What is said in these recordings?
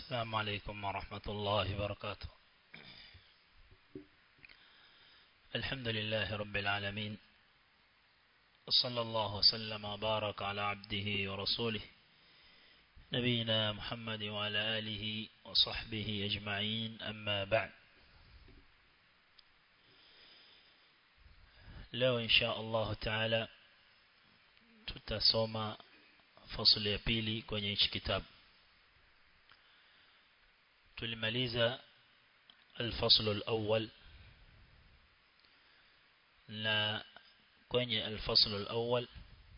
السلام عليكم ورحمة الله وبركاته الحمد لله رب العالمين وصلى الله وسلم وبارك على عبده ورسوله نبينا محمد وعلى آله وصحبه أجمعين أما بعد leo insha Allah taala tutasoma fasli ya pili kwenye hichi kitabu tulimaliza الفصل الأول na kwenye الفصل الأول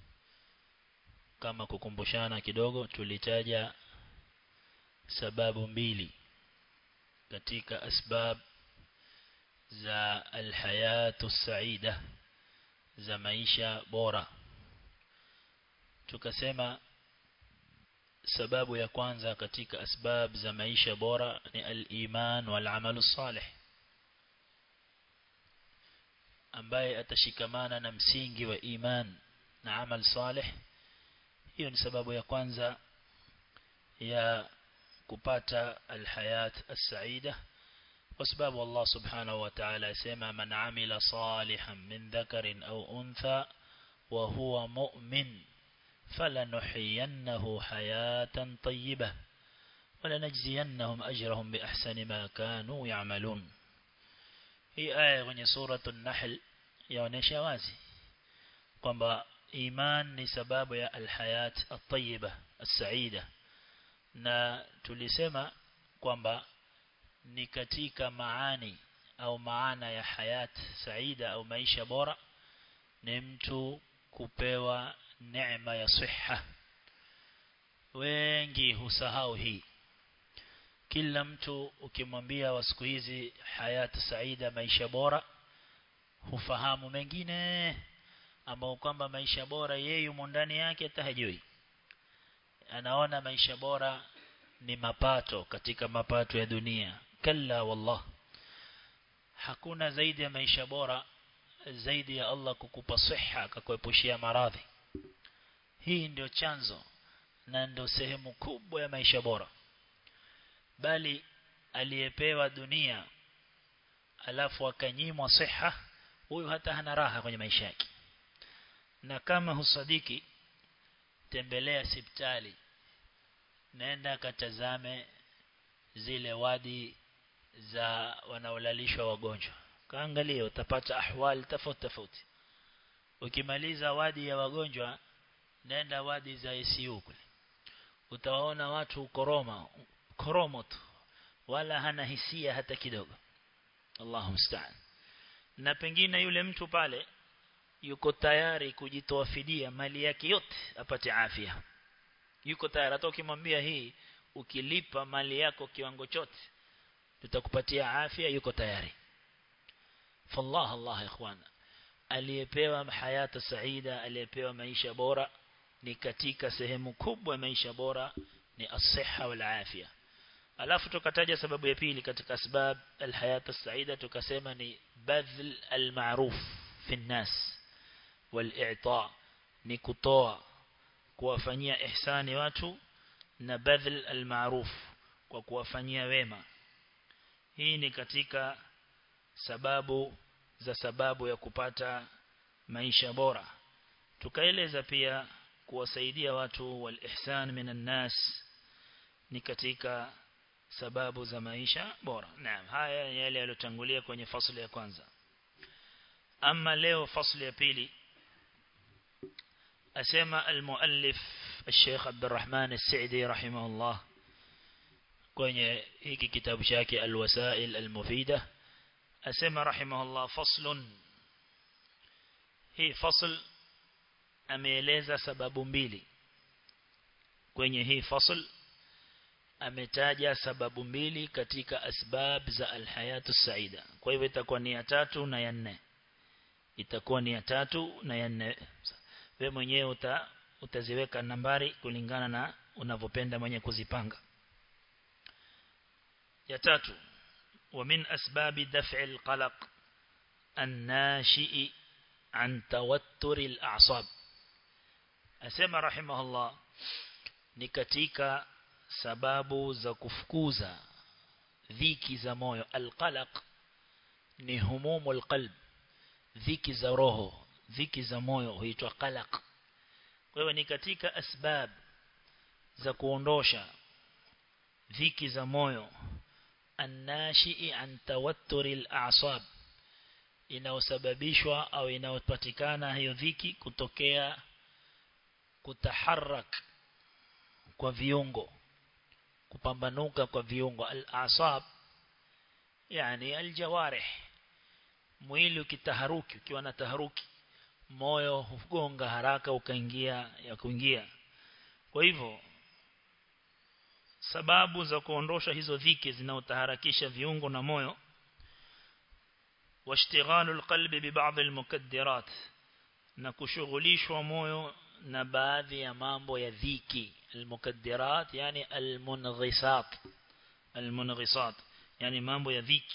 kama kukumbushana kidogo tulitaja sababu mbili katika asbab za alhayatu saida za maisha bora tukasema sababu ya kwanza katika asbab za maisha bora ni al-iman wal amalu salih ambaye atashikamana na msingi wa iman na amal salih hiyo ni sababu ya kwanza ya kupata alhayat as-saida kwa sababu Allah subhanahu wa ta'ala asema man amila salihan min dhakarin au untha wa huwa mu'min فلنحيينه حياة طيبة ولنجزينهم أجرهم بأحسن ما كانوا يعملون هي آية kwenye سورة النحل yaonesha wazi kwamba iman ni sababu ya alhayat at-tayyiba as-saida na tulisema kwamba ni katika maani au maana ya hayat saida au maisha bora ni mtu kupewa neema ya siha wengi husahau hii kila mtu ukimwambia wa siku hizi hayati saida maisha bora hufahamu mengine ambao kwamba maisha bora yeye yumo ndani yake hata hajui anaona maisha bora ni mapato katika mapato ya dunia kalla wallah hakuna zaidi ya maisha bora zaidi ya Allah kukupa siha akakuepushia maradhi hii ndio chanzo na ndio sehemu kubwa ya maisha bora bali aliyepewa dunia alafu akanyimwa siha huyu hata hana raha kwenye maisha yake na kama husadiki tembelea sipitali nenda katazame zile wadi za wanaolalishwa wagonjwa kaangalia utapata ahwali tofauti tofauti ukimaliza wadi ya wagonjwa nenda wadi za ICU kule utawaona watu koroma koromo tu wala hana hisia hata kidogo Allahu musta'an na pengine yule mtu pale yuko tayari kujitoa fidia mali yake yote apate afya yuko tayari hata ukimwambia hii ukilipa mali yako kiwango chote tutakupatia afya yuko tayari fallah Allah ikhwana aliyepewa hayata saida aliyepewa maisha bora ni katika sehemu kubwa ya maisha bora ni as-sihha wal afya alafu tukataja sababu ya pili katika sababu al-hayata saida tukasema ni badhl al-ma'ruf fi an-nas wal-i'ta ni kutoa kuwafanyia ihsani watu na badhl al-ma'ruf kwa kuwafanyia wema hii ni katika sababu za sababu ya kupata maisha bora tukaeleza pia kuwasaidia watu wal ihsan minan nas ni katika sababu za maisha bora naam haya yale yalotangulia kwenye fasli ya kwanza ama leo fasli ya pili asema almuallif الشيخ عبد الرحمن السعدي رحمه الله kwenye hiki kitabu chake alwasail almufida asema rahimahullah faslun hii fasl ameeleza sababu mbili kwenye hii fasl ametaja sababu mbili katika asbab za alhayatu saida kwa hivyo itakuwa ni ya tatu na ya nne itakuwa ni ya tatu na ya nne wewe mwenyewe uta, utaziweka nambari kulingana na unavyopenda mwenye kuzipanga ya tatu ومن أسباب دفع القلق الناشئ عن توتر الأعصاب أسمى رحمه الله نكتيك sababu za kufukuza dhiki za moyo alqalaq ni humumul qalb dhiki za roho dhiki za moyo huitwa qalaq kwa hiyo ni katika asbab za kuondosha dhiki za moyo annashii an tawatturi al-a'sab inayosababishwa au inayopatikana hiyo dhiki kutokea kutaharak kwa viungo kupambanuka kwa viungo al-asab yani al-jawarih mwili ukitaharuki ukiwa na taharuki moyo hugonga haraka ukaingia ya kuingia kwa hivyo sababu za kuondosha hizo dhiki zinaotaharakisha viungo na moyo washtighalu alqalbi bi ba'd almukaddirat na kushughulishwa moyo na baadhi ya mambo ya dhiki almukaddirat yani almunghisat almunghisat yani mambo ya dhiki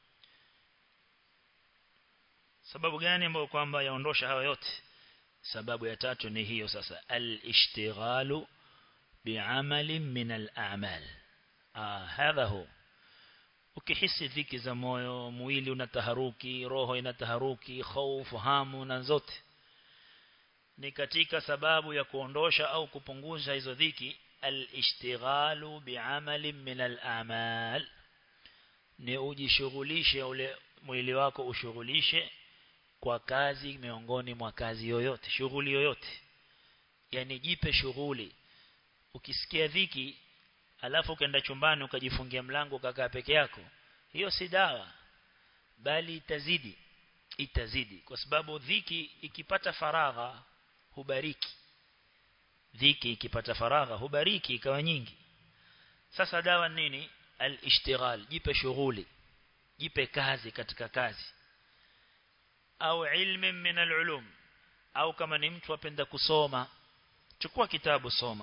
sababu gani ambayo kwamba yaondosha hayo yote sababu ya tatu ni hiyo sasa al-ishtighalu bi'amalin min al-a'mal ah hadha hu ukihisi dhiki za moyo mwili unataharuki roho inataharuki hofu hamu na zote ni katika sababu ya kuondosha au kupunguza hizo dhiki al-ishtighalu bi'amalin min al-a'mal ni ujishughulishe ule mwili wako ushughulishe kwa kazi miongoni mwa kazi yoyote shughuli yoyote yani jipe shughuli ukisikia dhiki alafu ukaenda chumbani ukajifungia mlango ukakaa peke yako hiyo si dawa bali itazidi itazidi kwa sababu dhiki ikipata faragha hubariki dhiki ikipata faragha hubariki ikawa nyingi sasa dawa nini al-ishtighal jipe shughuli jipe kazi katika kazi au ilmi min al-ulum au kama ni mtu apenda kusoma chukua kitabu soma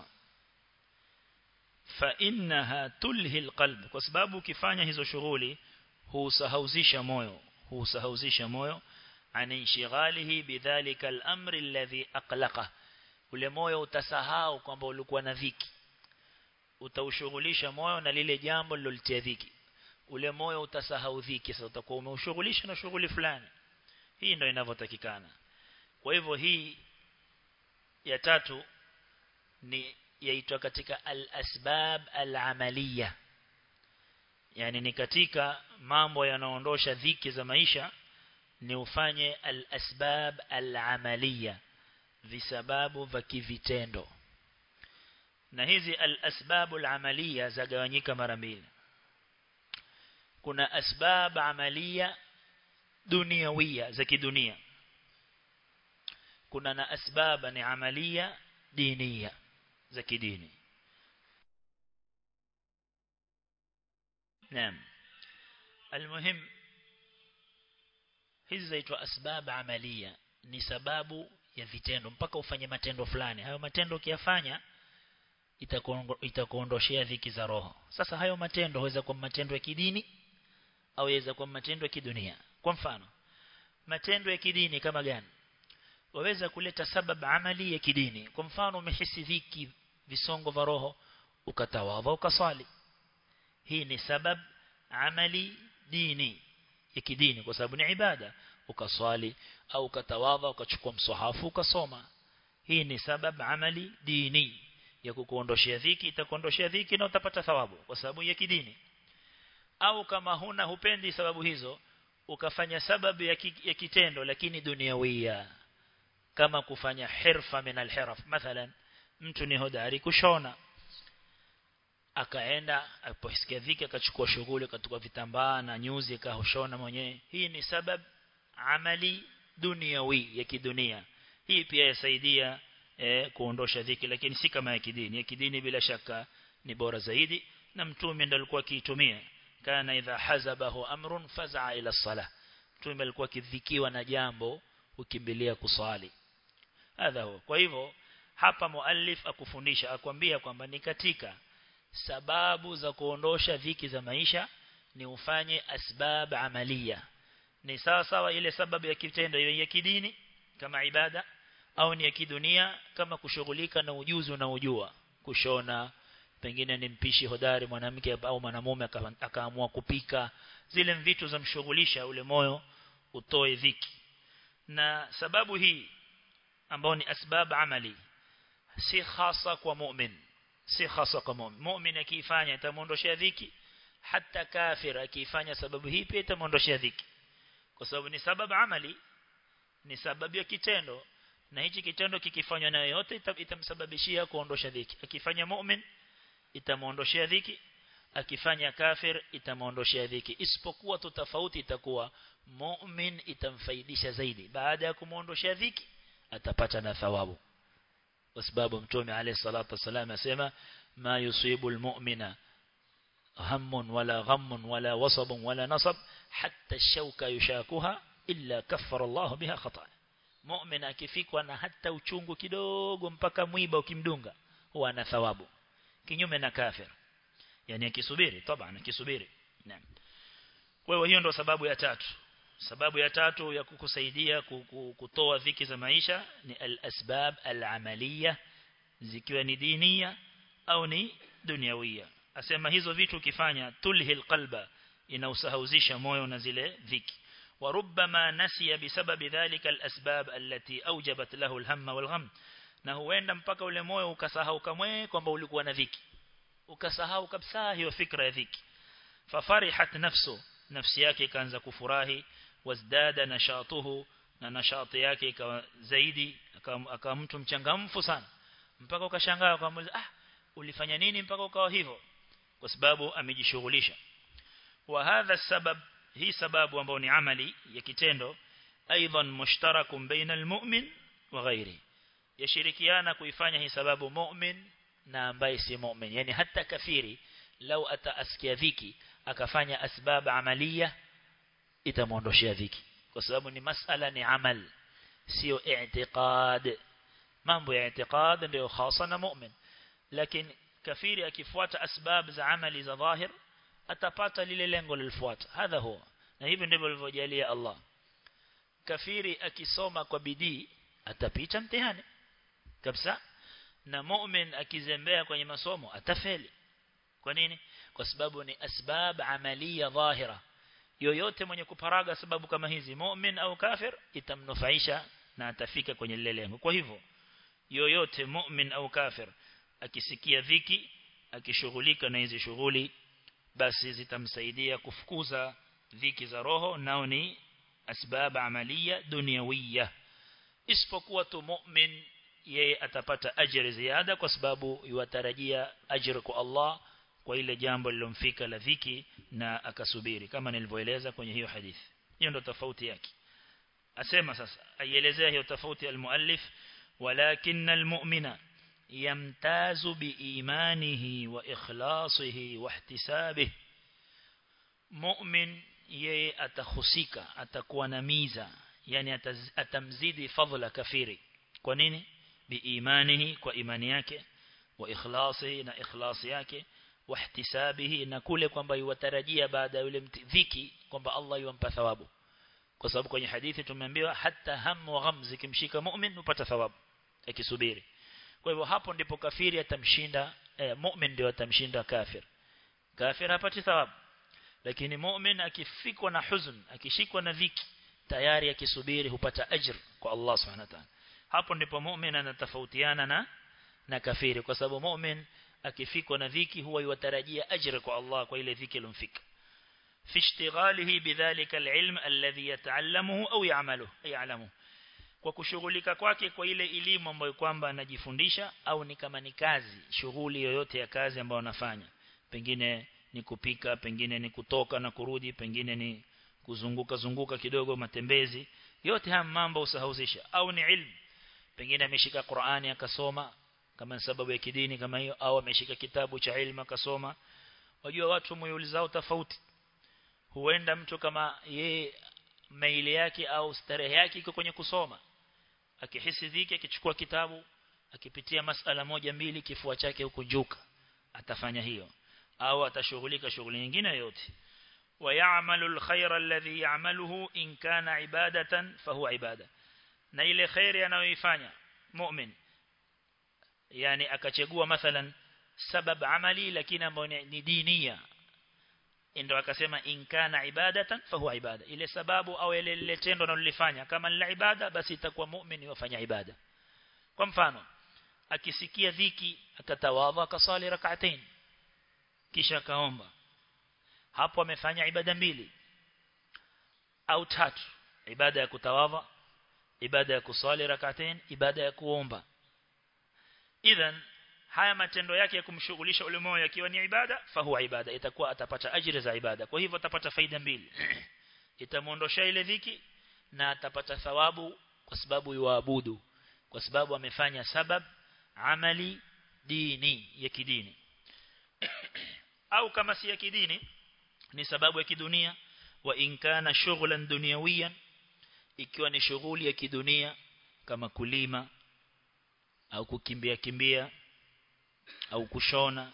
fa innaha tulhi alqalb kwa sababu ukifanya hizo shughuli husahauzisha moyo husahauzisha moyo an inshighalihi bidhalika al-amri alladhi aqlaqa ule moyo utasahau kwamba ulikuwa na dhiki utaushughulisha moyo na lile jambo lilolitia dhiki ule moyo utasahau dhiki sasa utakuwa umeushughulisha na shughuli fulani hii ndio inavyotakikana kwa hivyo hii ya tatu ni yaitwa katika al-asbab al-amaliya yani ni katika mambo yanaondosha dhiki za maisha ni ufanye al-asbab al-amaliya visababu vya kivitendo na hizi al-asbab al-amaliya zagawanyika mara mbili kuna asbab amaliya duniawia za kidunia kuna na asbaba ni amalia dinia za kidini naam almuhim hizi zaitwa asbab amalia ni sababu ya vitendo mpaka ufanye matendo fulani hayo matendo ukiyafanya itakuondoshea dhiki za roho sasa hayo matendo huweza kuwa matendo ya kidini au yaweza kuwa matendo ya kidunia kwa mfano matendo ya kidini kama gani waweza kuleta sabab amali ya kidini kwa mfano umehisi dhiki visongo vya roho ukatawadha ukaswali hii ni sabab amali dini ya kidini kwa sababu ni ibada ukaswali au ukatawadha ukachukua msahafu ukasoma hii ni sabab amali dini ya kukuondoshia dhiki itakuondoshia dhiki na utapata thawabu kwa sababu ya kidini au kama huna hupendi sababu hizo ukafanya sababu ya, ki, ya kitendo lakini duniawia kama kufanya hirfa min alhiraf mathalan mtu ni hodari kushona akaenda aliposikia dhiki akachukua shughuli akachukua vitambaa na nyuzi akashona mwenyewe hii ni sabab amali duniawi ya kidunia hii pia yasaidia eh, kuondosha dhiki lakini si kama ya kidini ya kidini bila shaka ni bora zaidi na mtume ndiye alikuwa akiitumia kana idha hazabahu amrun faz'a ila salah mtume alikuwa akidhikiwa na jambo ukimbilia kuswali hadha huwa kwa hivyo hapa muallif akufundisha akwambia kwamba ni katika sababu za kuondosha dhiki za maisha ni ufanye asbab amalia ni sawa sawa ile sababu ya kitendo ya kidini kama ibada au ni ya kidunia kama kushughulika na ujuzi unaojua kushona pengine ni mpishi hodari mwanamke au mwanamume akaamua kupika zile vitu za mshughulisha ule moyo utoe dhiki na sababu hii ambao ni asbab amali si hasa kwa mu'min si hasa kwa mu'min mu'min akifanya itamuondoshia dhiki hata kafir akifanya sababu hii pia itamuondoshia dhiki kwa sababu ni sababu amali ni sababu ya kitendo na hichi kitendo kikifanywa na yote itamsababishia kuondosha dhiki akifanya mu'min itamuondoshia dhiki akifanya kafir itamuondoshia dhiki isipokuwa tu tofauti itakuwa mu'min itamfaidisha zaidi baada ya kumuondoshia dhiki atapata na thawabu kwa sababu mtume alayhi salatu wasallam asema ma yusibu almu'mina hammun wala ghammun wala wasabun wala nasab hatta shauka yushakuha illa kaffara Allah biha khata'a mu'min akifikwa na hata uchungu kidogo mpaka mwiba ukimdunga huwa ana thawabu kinyume na kafir yani akisubiri taban akisubiri naam kwa hiyo hiyo ndo sababu ya tatu sababu ya tatu ya kukusaidia kutoa dhiki za maisha ni al-asbab al-amaliya zikiwa ni dinia au ni duniawia asema hizo vitu ukifanya tulhil qalba inausahauzisha moyo na zile dhiki وربما نسي بسبب ذلك الأسباب التي أوجبت له الهم والغم na huenda mpaka ule moyo ukasahau kamwe kwamba ulikuwa na dhiki ukasahau kabisa hiyo fikra ya dhiki fafarihat nafsu nafsi yake ikaanza kufurahi wazdada nashatuhu na nashati yake ikawa zaidi akawa mtu mchangamfu sana mpaka ukashangaa ukamuuliza ah ulifanya nini mpaka ukawa hivyo kwa sababu amejishughulisha wa hadha sabab hii sababu ambayo ni amali ya kitendo aidan mushtarakum baina almu'min wa ghairi yashirikiana kuifanya hii sababu mu'min na ambaye si mu'min yani hata kafiri lau ataasikia dhiki akafanya asbab amalia itamuondoshia dhiki kwa sababu ni masala ni amal sio i'tiqad mambo ya i'tiqad ndio hasa na mu'min lakini kafiri akifuata asbab za amali za dhahir atapata lile lengo lilifuata hadha huwa na hivi ndivyo alivyojalia Allah kafiri akisoma kwa bidii atapita mtihani kabisa na mu'min akizembea kwenye masomo atafeli kwa nini kwa sababu ni asbab amalia dhahira yoyote mwenye kuparaga sababu kama hizi mu'min au kafir itamnufaisha na atafika kwenye lile lengo kwa hivyo yoyote mu'min au kafir akisikia dhiki akishughulika na hizi shughuli basi zitamsaidia kufukuza dhiki za roho nao ni asbab amalia duniawia isipokuwa tu mu'min yeye atapata ajira ziada kwa sababu yuatarajia ajira kwa Allah kwa ile jambo lilomfika la dhiki na akasubiri kama nilivyoeleza kwenye hiyo hadithi hiyo ndo tofauti yake asema sasa aielezea hiyo tofauti almuallif walakin almu'mina yamtazu biimanihi wa ikhlasihi wa ihtisabihi mu'min yeye atahusika atakuwa na miza yani ataz, atamzidi fadhila kafiri kwa nini biimanihi kwa imani yake wa ikhlasihi na ikhlasi yake wa ihtisabihi na kule kwamba yuwatarajia baada ya yule dhiki kwamba Allah yumpa thawabu kwa sababu kwenye hadithi tumeambiwa hata hamu wa gham zikimshika mu'min upata thawabu akisubiri kwa hivyo hapo ndipo kafiri atamshinda eh, mu'min ndio atamshinda kafir kafir hapati thawabu lakini mu'min akifikwa na huzun akishikwa na dhiki tayari akisubiri hupata ajr kwa Allah subhanahu wa ta'ala hapo ndipo mu'min anatofautiana na na kafiri kwa sababu mu'min akifikwa na dhiki huwa yutarajia ajr kwa Allah kwa ile dhiki ilomfika fi ishtighalihi bidhalika alilm alladhi yata'allamuhu au ya'maluhu ya'lamuhu kwa kushughulika kwake kwa ile elimu ambayo kwamba anajifundisha au ni kama ni kazi shughuli yoyote ya kazi ambayo anafanya pengine ni kupika pengine ni kutoka na kurudi pengine ni kuzunguka zunguka kidogo matembezi yote haya mambo usahauzisha au ni ilmu pengine ameshika Qur'ani akasoma kama sababu ya kidini kama hiyo au ameshika kitabu cha ilmu akasoma wajua watu muyulizao tofauti huenda mtu kama ye maili yake au starehe yake iko kwenye kusoma akihisi dhiki akichukua kitabu akipitia masala moja mbili kifua chake hukunjuka atafanya hiyo au atashughulika shughuli nyingine yote ويعمل الخير الذي يعمله إن كان عبادة فهو عبادة na ile khairi anayoifanya mu'min yani akachagua mathalan sabab amali lakini ambayo ni dinia ndio akasema in kana ibadatan fahuwa ibada ile sababu au ile ile tendo analolifanya kama ni la ibada basi itakuwa muumini wafanya ibada kwa mfano akisikia dhiki akatawadha akasali rak'atain kisha kaomba hapo amefanya ibada mbili au tatu ibada ya kutawadha ibada ya kusali rak'atain ibada ya kuomba idhan haya matendo yake ya kumshughulisha ule moyo yakiwa ni ibada fahuwa ibada itakuwa atapata ajira za ibada kwa hivyo atapata faida mbili itamuondosha ile dhiki na atapata thawabu kwa sababu yuabudu kwa sababu amefanya sabab amali dini ya kidini au kama si ya kidini ni sababu ya kidunia wa inkana shughlan dunyawiyan ikiwa ni shughuli ya kidunia kama kulima au kukimbia kimbia au kushona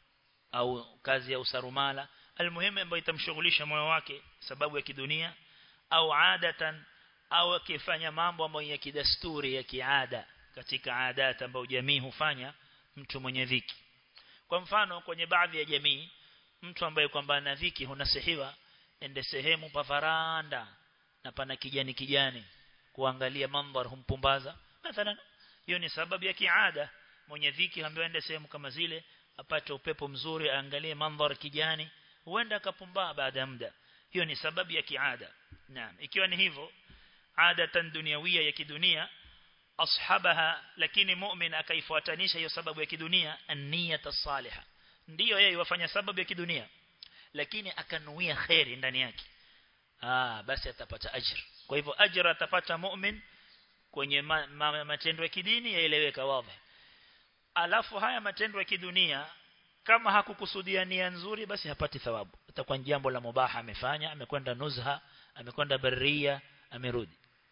au kazi ya usarumala almuhimu ambayo itamshughulisha moyo wake sababu ya kidunia au adatan au akifanya mambo ambayo ya kidasturi ya kiada katika adat ambayo jamii hufanya mtu mwenye dhiki kwa mfano kwenye baadhi ya jamii mtu ambaye kwamba ana dhiki hunasihiwa ende sehemu pa faranda na pana kijani kijani kuangalia mandhar humpumbaza mathalan hiyo ni sababu ya kiada mwenye dhiki ambaye ende sehemu kama zile apate upepo mzuri aangalie mandhar kijani huenda akapumbaa baada ya muda hiyo ni sababu ya kiada naam ikiwa ni hivyo adatan duniawia ya kidunia ashabaha lakini mu'min akaifuatanisha hiyo sababu ya kidunia an-niyata salihah ndiyo yeye wafanya sababu ya kidunia lakini akanuia khairi ndani yake ah basi atapata ajira kwa hivyo ajira atapata mu'min kwenye ma, ma, matendo ya kidini yaeleweka wazi alafu haya matendo ya kidunia kama hakukusudia nia nzuri basi hapati thawabu itakuwa jambo la mubaha amefanya amekwenda nuzha amekwenda barria amerudi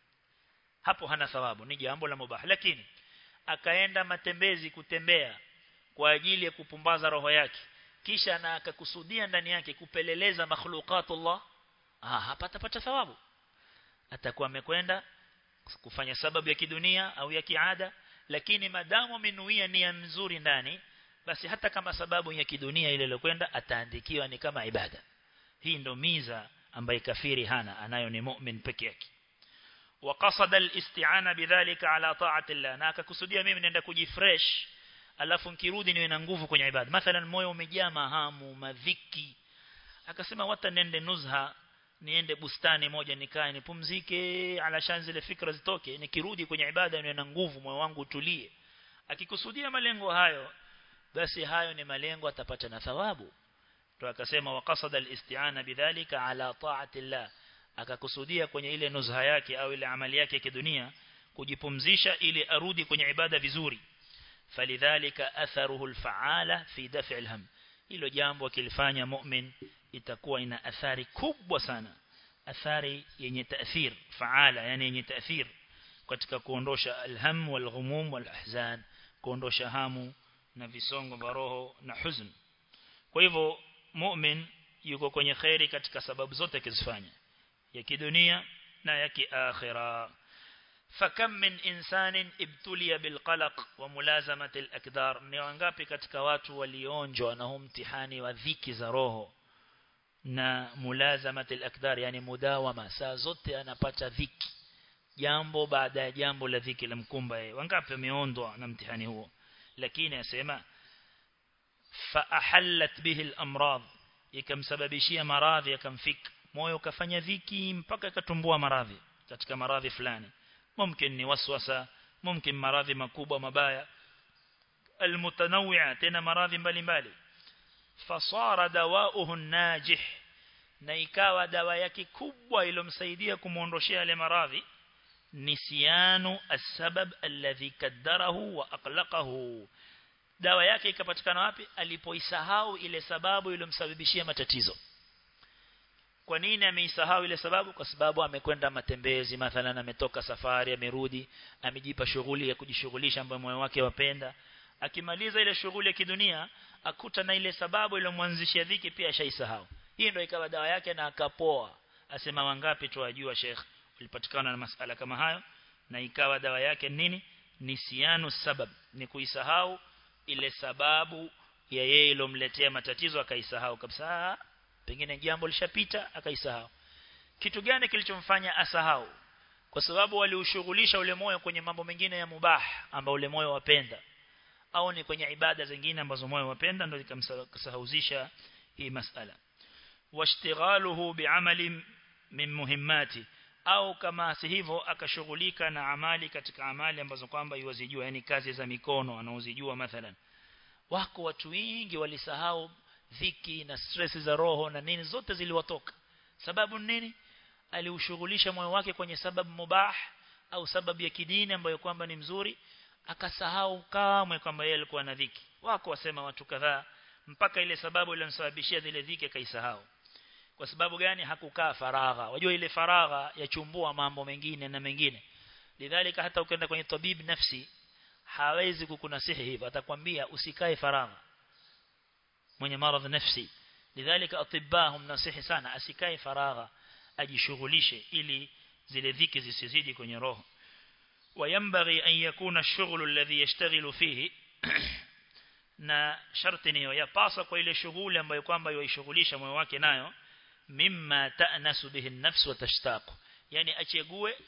hapo hana thawabu ni jambo la mubaha lakini akaenda matembezi kutembea kwa ajili ya kupumbaza roho yake kisha na akakusudia ndani yake kupeleleza makhluqatullah ah hapa atapata thawabu atakuwa amekwenda kufanya sababu ya kidunia au ya kiada lakini madamu amenuia nia nzuri ndani basi hata kama sababu ya kidunia ile iliyokwenda ataandikiwa ni kama ibada hii ndo miza ambaye kafiri hana anayo ni mu'min peke yake وقصد الاستعانه بذلك على طاعه الله na akakusudia mimi naenda kujifresh alafu nikirudi niwe na nguvu kwenye ibada mathalan moyo umejaa mahamu madhiki akasema wata nende nuzha niende bustani moja nikae nipumzike alashan zile fikra zitoke nikirudi kwenye ibada niwe na nguvu moyo wangu utulie akikusudia malengo hayo basi hayo ni malengo atapata na thawabu to akasema waqasada alisti'ana bidhalika ala ta'ati Allah akakusudia kwenye ile nuzha yake au ile amali yake ya kidunia kujipumzisha ili arudi kwenye ibada vizuri falidhalika atharuhu alfa'ala fi daf'i alham hilo jambo akilifanya mu'min itakuwa ina athari kubwa sana athari yenye taathir faala yani yenye taathir katika kuondosha alham walghumum walahzan kuondosha hamu na visongo vya roho na huzn kwa hivyo mu'min yuko kwenye khairi katika sababu zote akizifanya ya kidunia na ya kiakhira fakam min insanin ibtuliya bilqalaq wa mulazamati alakdar ni wangapi katika watu walionjwa na huu mtihani wa dhiki za roho na mulazamati alakdar yani mudawama saa zote anapata dhiki jambo baada ya jambo la dhiki la mkumba yeye wangapi wameondwa na mtihani huo lakini asema fa ahallat bihi al-amrad ikamsababishia maradhi yakamfika moyo kafanya dhiki mpaka katumbua maradhi katika maradhi fulani mumkin ni waswasa mumkin maradhi makubwa mabaya almutanawwi'a tena maradhi mbalimbali fasara dawauhu najih na ikawa dawa yake kubwa ilomsaidia kumuondoshia yale maradhi nisyanu asbab alladhi kaddarahu wa aqlaqahu dawa yake ikapatikana wapi alipoisahau ile sababu ilomsababishia matatizo kwa nini ameisahau ile sababu kwa sababu amekwenda matembezi mathalan ametoka safari amerudi amejipa shughuli ya kujishughulisha ambayo moyo wake wapenda akimaliza ile shughuli ya kidunia akuta na ile sababu ilomwanzishia dhiki pia ashaisahau hii ndio ikawa dawa yake na akapoa asema wangapi tuwajua Sheikh ulipatikana na masala kama hayo na ikawa dawa yake nini nisianu sabab ni kuisahau ile sababu ya yeye ilomletea matatizo akaisahau kabisa pengine jambo lishapita akaisahau kitu gani kilichomfanya asahau kwa sababu waliushughulisha ule moyo kwenye mambo mengine ya mubah ambao ule moyo wapenda au ni kwenye ibada zingine ambazo moyo wapenda ndio ikamsahauzisha hii masala washtighaluhu bi'amali min muhimmati au kama si hivyo akashughulika na amali katika amali ambazo kwamba yuwazijua yani kazi za mikono anaozijua mathalan wako watu wengi walisahau dhiki na stress za roho na nini zote ziliwatoka sababu nini aliushughulisha moyo wake kwenye sababu mubah au sababu ya kidini ambayo kwamba ni mzuri akasahau kamwe kwamba yeye alikuwa na dhiki wako wasema watu kadhaa mpaka ile sababu iliyomsababishia zile dhiki akaisahau kwa sababu gani hakukaa faragha wajua ile faragha yachumbua mambo mengine na mengine lidhalika hata ukienda kwenye tabib nafsi hawezi kukunasihi hivyo atakwambia usikae faragha mwenye maradhi nafsi lidhalika atibahum nasihi sana asikae faragha ajishughulishe ili zile dhiki zisizidi kwenye roho وينبغي أن يكون الشغل الذي يشتغل فيه na sharti niyo yapasa kwa ile shughuli ambayo kwamba yoishughulisha moyo wake nayo mimma ta'nasu bihi an-nafs wa tashtaqu yani achegue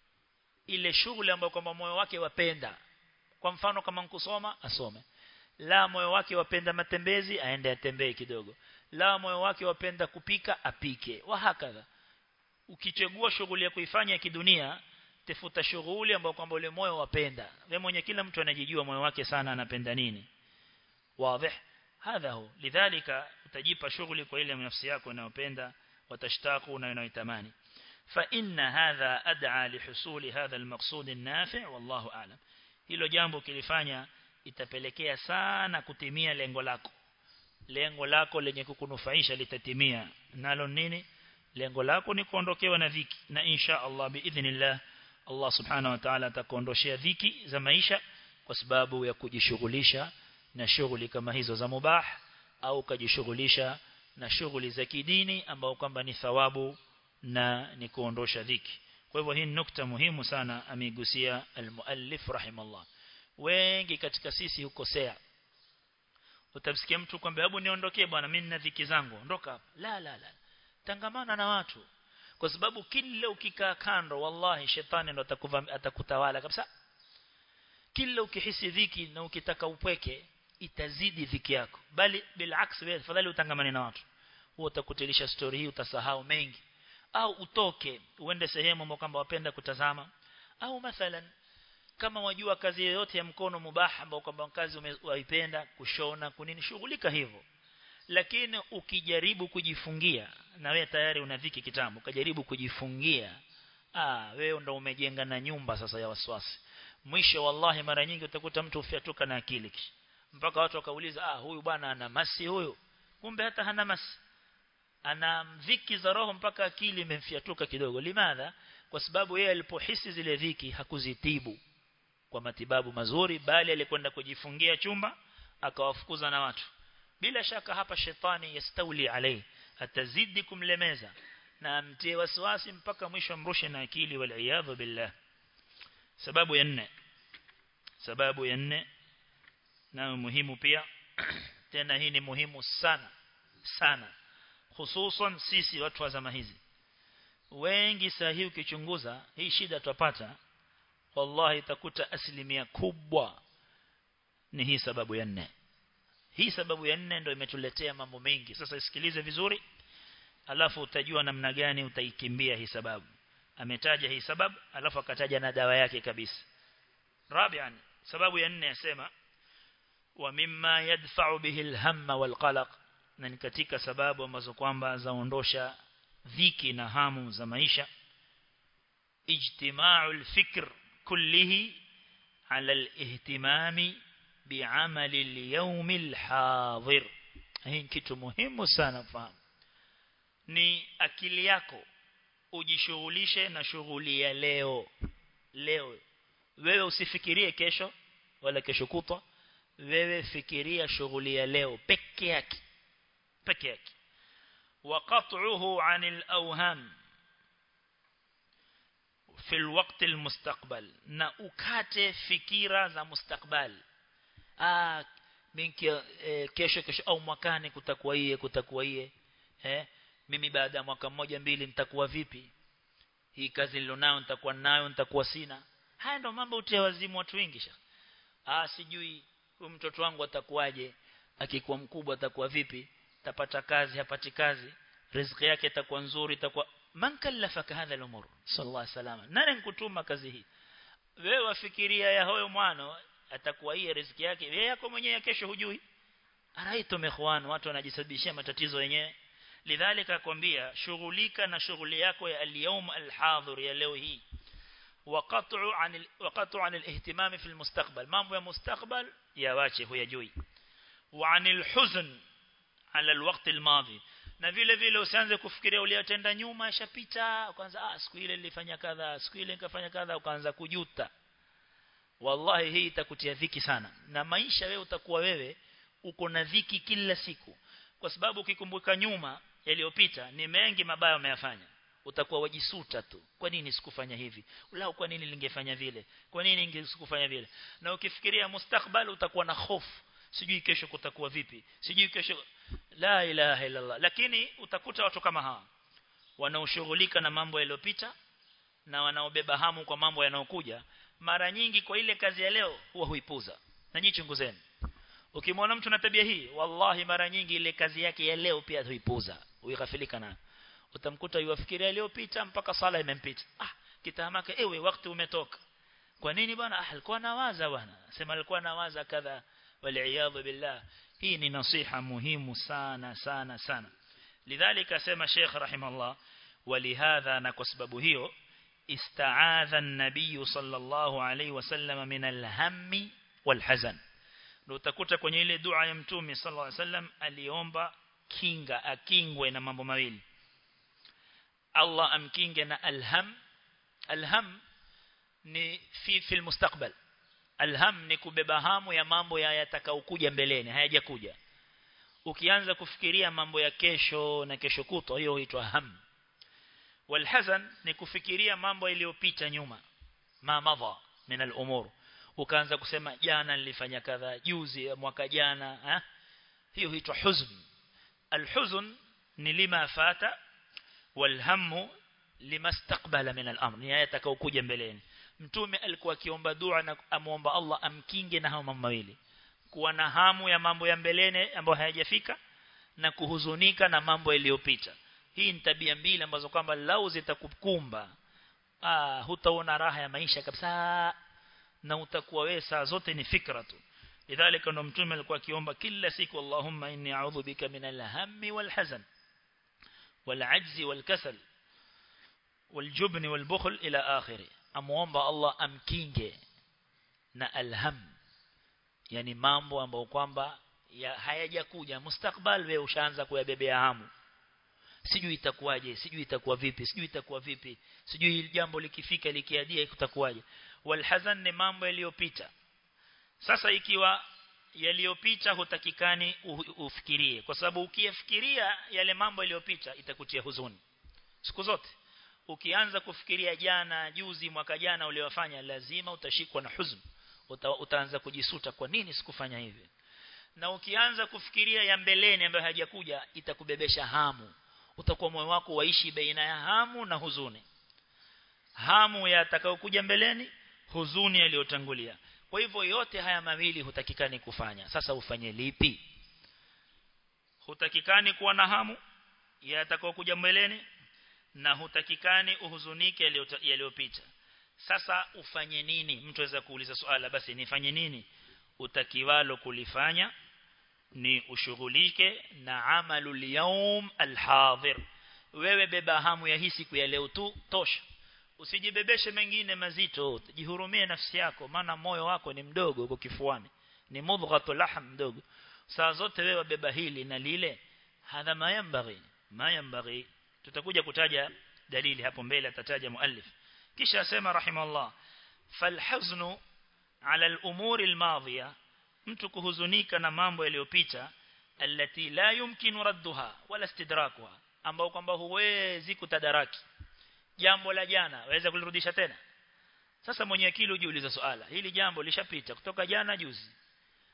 ile shughuli ambayo kwamba moyo wake wapenda kwa mfano kama kusoma asome la moyo wake wapenda matembezi aende atembee kidogo la moyo wake wapenda kupika apike wa hakadha ukichagua shughuli ya kuifanya kidunia tafuta shughuli ambayo kwamba ule moyo wapenda wewe mwenye kila mtu anajijua moyo wake sana anapenda nini wazi hadha hu lidhalika utajipa shughuli kwa ile nafsi yako unayopenda watashtaku na unayotamani fa inna hadha ad'a lihusuli hadha almaqsud an-nafi' wallahu a'lam hilo jambo kilifanya itapelekea sana kutimia lengo lako lengo lako lenye kukunufaisha litatimia nalo nini lengo lako ni kuondokewa na dhiki na insha Allah biidhnillah Allah subhanahu wa ta'ala atakuondoshia dhiki za maisha kwa sababu ya kujishughulisha na shughuli kama hizo za mubah au kujishughulisha na shughuli za kidini ambao kwamba ni thawabu na ni kuondosha dhiki kwa hivyo hii nukta muhimu sana ameigusia almuallif rahimallah wengi katika sisi hukosea utamsikia mtu kwamba hebu niondokee bwana mimi nina dhiki zangu ondoka hapa la la la tangamana na watu kwa sababu kila ukikaa kando wallahi shetani ndo atakutawala kabisa kila ukihisi dhiki na ukitaka upweke itazidi dhiki yako bali bilaks wewe fadhali utangamane na watu huo utakutilisha story hii utasahau mengi au utoke uende sehemu ambapo kwamba wapenda kutazama au mathalan kama wajua kazi yoyote ya mkono mubah ambao kwamba kazi umeipenda kushona kunini shughulika hivyo lakini ukijaribu kujifungia na wewe tayari una dhiki kitambo ukajaribu kujifungia ah wewe ndo umejenga na nyumba sasa ya waswasi mwisho wallahi mara nyingi utakuta mtu ufiatuka na akili kisha mpaka watu wakauliza ah huyu bwana ana masi huyu kumbe hata hana masi ana dhiki za roho mpaka akili imemfiatuka kidogo limadha kwa sababu yeye alipohisi zile dhiki hakuzitibu kwa matibabu mazuri bali alikwenda kujifungia chumba akawafukuza na watu bila shaka hapa shetani yastauli alai atazidi kumlemeza na amtie wasiwasi mpaka mwisho mrushe na akili wal billah sababu ya nne sababu ya nne na muhimu pia tena hii ni muhimu sana sana hususan sisi watu wa zama hizi wengi sahihi ukichunguza hii shida tupata wallahi itakuta asilimia kubwa ni hii sababu ya nne hii sababu ya nne ndio imetuletea mambo mengi sasa isikilize vizuri alafu utajua namna gani utaikimbia hii sababu ametaja hii sababu alafu akataja na dawa yake kabisa rabian sababu ya nne yasema wa mimma yadfa'u bihi alhamma walqalaq na ni katika sababu ambazo kwamba zaondosha dhiki na hamu za maisha ijtima'u alfikr kullihi ala alihtimami bi'amali al-yawm al-hadir hii kitu muhimu sana kufahamu ni akili yako ujishughulishe na shughuli ya leo leo wewe usifikirie kesho wala kesho kutwa wewe fikiria shughuli ya leo peke yake peke yake وقطعه عن الأوهام في الوقت المستقبل na ukate fikira za mustakbal ah minki e, kesho kesho au mwakani kutakuwa iye kutakuwa iye eh mimi baada ya mwaka mmoja mbili nitakuwa vipi hii kazi nilionayo nitakuwa nayo nitakuwa sina haya ndo mambo utia wazimu watu wengi sha ah sijui huyu mtoto wangu atakuwaje akikuwa mkubwa atakuwa vipi tapata kazi hapati kazi riziki yake itakuwa nzuri itakuwa man kallafaka hadha al-umur sallallahu alaihi wasallam nani nkutuma kazi hii wewe wafikiria ya huyo mwana atakuwa hii riziki yake yeye yako mwenyewe kesho hujui araito mekhwan watu wanajisababishia matatizo wenyewe lidhalika akwambia shughulika na shughuli yako ya al-yawm al-hadhir ya leo hii وقطع عن وقطع عن الاهتمام في المستقبل mambo ya mustakbal yawache huyajui وعن الحزن على الوقت الماضي na vile vile usianze kufikiria uliyotenda nyuma ishapita kwanza ah siku ile nilifanya kadha siku ile nikafanya kadha ukaanza kujuta wallahi hii itakutia dhiki sana na maisha wewe utakuwa wewe uko na dhiki kila siku kwa sababu ukikumbuka nyuma yaliyopita ni mengi mabaya umeyafanya utakuwa wajisuta tu kwa nini sikufanya hivi lao kwa nini ningefanya vile kwa nini ningesikufanya vile na ukifikiria mustakbal utakuwa na hofu sijui kesho kutakuwa vipi sijui kesho la ilaha illa Allah lakini utakuta watu kama hawa wanaoshughulika na mambo yaliyopita na wanaobeba hamu kwa mambo yanayokuja mara nyingi kwa ile kazi ya leo huwa huipuza na nyinyi chunguzeni ukimwona mtu na tabia hii wallahi mara nyingi ile kazi yake ya leo pia huipuza huighafilika na utamkuta yuwafikiria iliyopita mpaka sala imempita ah kitahamaka ewe wakati umetoka kwa nini bwana ah alikuwa nawaza bwana sema alikuwa nawaza kadha wal billah hii ni nasiha muhimu sana sana sana lidhalika sema Sheikh rahimallah walihadha na kwa sababu hiyo استعاذ النبي صلى الله عليه وسلم من الهم والحزن ndio utakuta kwenye ile dua ya mtume sallallahu alaihi wasallam aliomba kinga akingwe na mambo mawili Allah amkinge na alham alham ni fi fil mustakbal alham ni kubeba hamu ya mambo ya yatakaokuja mbeleni hayajakuja ukianza kufikiria mambo ya kesho na kesho kutwa hiyo huitwa ham walhazan ni kufikiria mambo yaliyopita nyuma ma madha min al-umur ukaanza kusema jana nilifanya kadha juzi mwaka jana ha? hiyo huitwa huzn alhuzn ni lima fata walhamu limastaqbala min al-amr ni yatakaokuja mbeleni mtume alikuwa akiomba dua na amuomba Allah amkinge na hao mambo mawili kuwa na hamu ya mambo ya mbelene ambayo hayajafika na kuhuzunika na mambo yaliyopita hii ni tabia mbili ambazo kwamba lau zitakukumba ah hutaona raha ya maisha kabisa na utakuwa wewe saa zote ni fikra tu lidhalika ndo mtume alikuwa akiomba kila siku Allahumma inni a'udhu bika min al-hammi wal-hazan wal-'ajzi wal-kasal wal-jubni wal-bukhl ila akhiri amuomba Allah amkinge na alham yani mambo ambayo kwamba hayajakuja mustakbal wewe ushaanza kuyabebea hamu sijui itakuwaje sijui itakuwa vipi sijui itakuwa vipi sijui jambo likifika likiadia kutakuwaje walhazan ni mambo yaliyopita sasa ikiwa yaliyopita hutakikani ufikirie kwa sababu ukiyafikiria yale mambo yaliyopita itakutia huzuni siku zote ukianza kufikiria jana juzi mwaka jana uliofanya lazima utashikwa na huzn Uta, utaanza kujisuta kwa nini sikufanya hivi na ukianza kufikiria ya mbeleni ambayo hajakuja itakubebesha hamu utakuwa moyo wako waishi baina ya hamu na huzuni hamu ya atakayokuja mbeleni huzuni iliyotangulia kwa hivyo yote haya mawili hutakikani kufanya sasa ufanye lipi hutakikani kuwa na hamu ya atakayokuja mbeleni na hutakikani uhuzunike yaliyopita sasa ufanye nini mtu aweza kuuliza swala basi nifanye nini utakiwalo kulifanya ni ushughulike na amalul yawm alhadhir wewe beba hamu ya hii siku ya leo tu tosha usijibebeshe mengine mazito jihurumie nafsi yako maana moyo wako ni mdogo uko kifuani ni mudghatu lahm mdogo saa zote wewe beba hili na lile hadha mayambaghi mayambaghi tutakuja kutaja dalili hapo mbele atataja muallif kisha asema rahimallah falhaznu ala al-umuri al-madhiya mtu kuhuzunika na mambo yaliyopita alati la yumkinu radduha wala istidrakuha ambao kwamba huwezi kutadaraki jambo la jana waweza kulirudisha tena sasa mwenye akili ujiuliza swala hili jambo lishapita kutoka jana juzi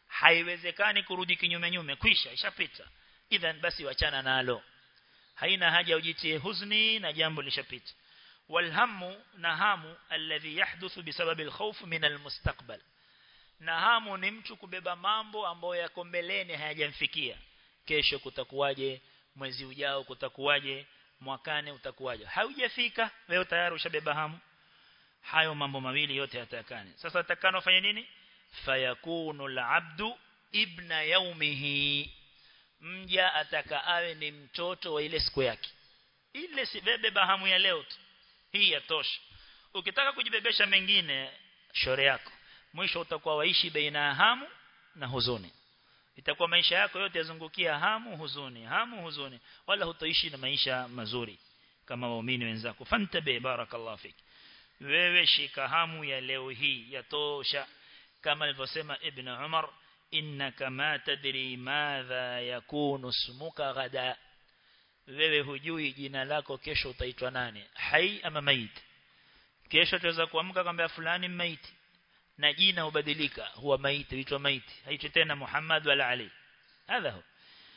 haiwezekani kurudi kinyume nyume kwisha ishapita idhan basi wachana nalo haina haja ujitie huzni na jambo lishapita walhamu na hamu alladhi yahduthu bisababi alkhawf min almustaqbal na hamu ni mtu kubeba mambo ambayo yako mbeleni hayajamfikia kesho kutakuwaje mwezi ujao kutakuwaje mwakane utakuwaje haujafika wewe tayari ushabeba hamu hayo mambo mawili yote yatakane sasa atakano fanya nini fayakunu alabdu ibna yaumihi mja ataka awe ni mtoto wa ile siku yake ile sibebe bahamu ya leo tu hii yatosha ukitaka kujibebesha mengine shore yako mwisho utakuwa waishi baina ya hamu na huzuni itakuwa maisha yako yote yazungukia hamu huzuni hamu huzuni wala hutoishi na maisha mazuri kama waumini wenzako fantabe barakallahu fik wewe shika hamu ya leo hii yatosha kama alivyosema ibn Umar innaka ma tadri madha yakunu ismuka gada wewe hujui jina lako kesho utaitwa nani hai ama maiti kesho tuweza kuamka kwamba fulani maiti na jina hubadilika huwa maiti huitwa maiti haitwi tena Muhammad wala Ali hadha hu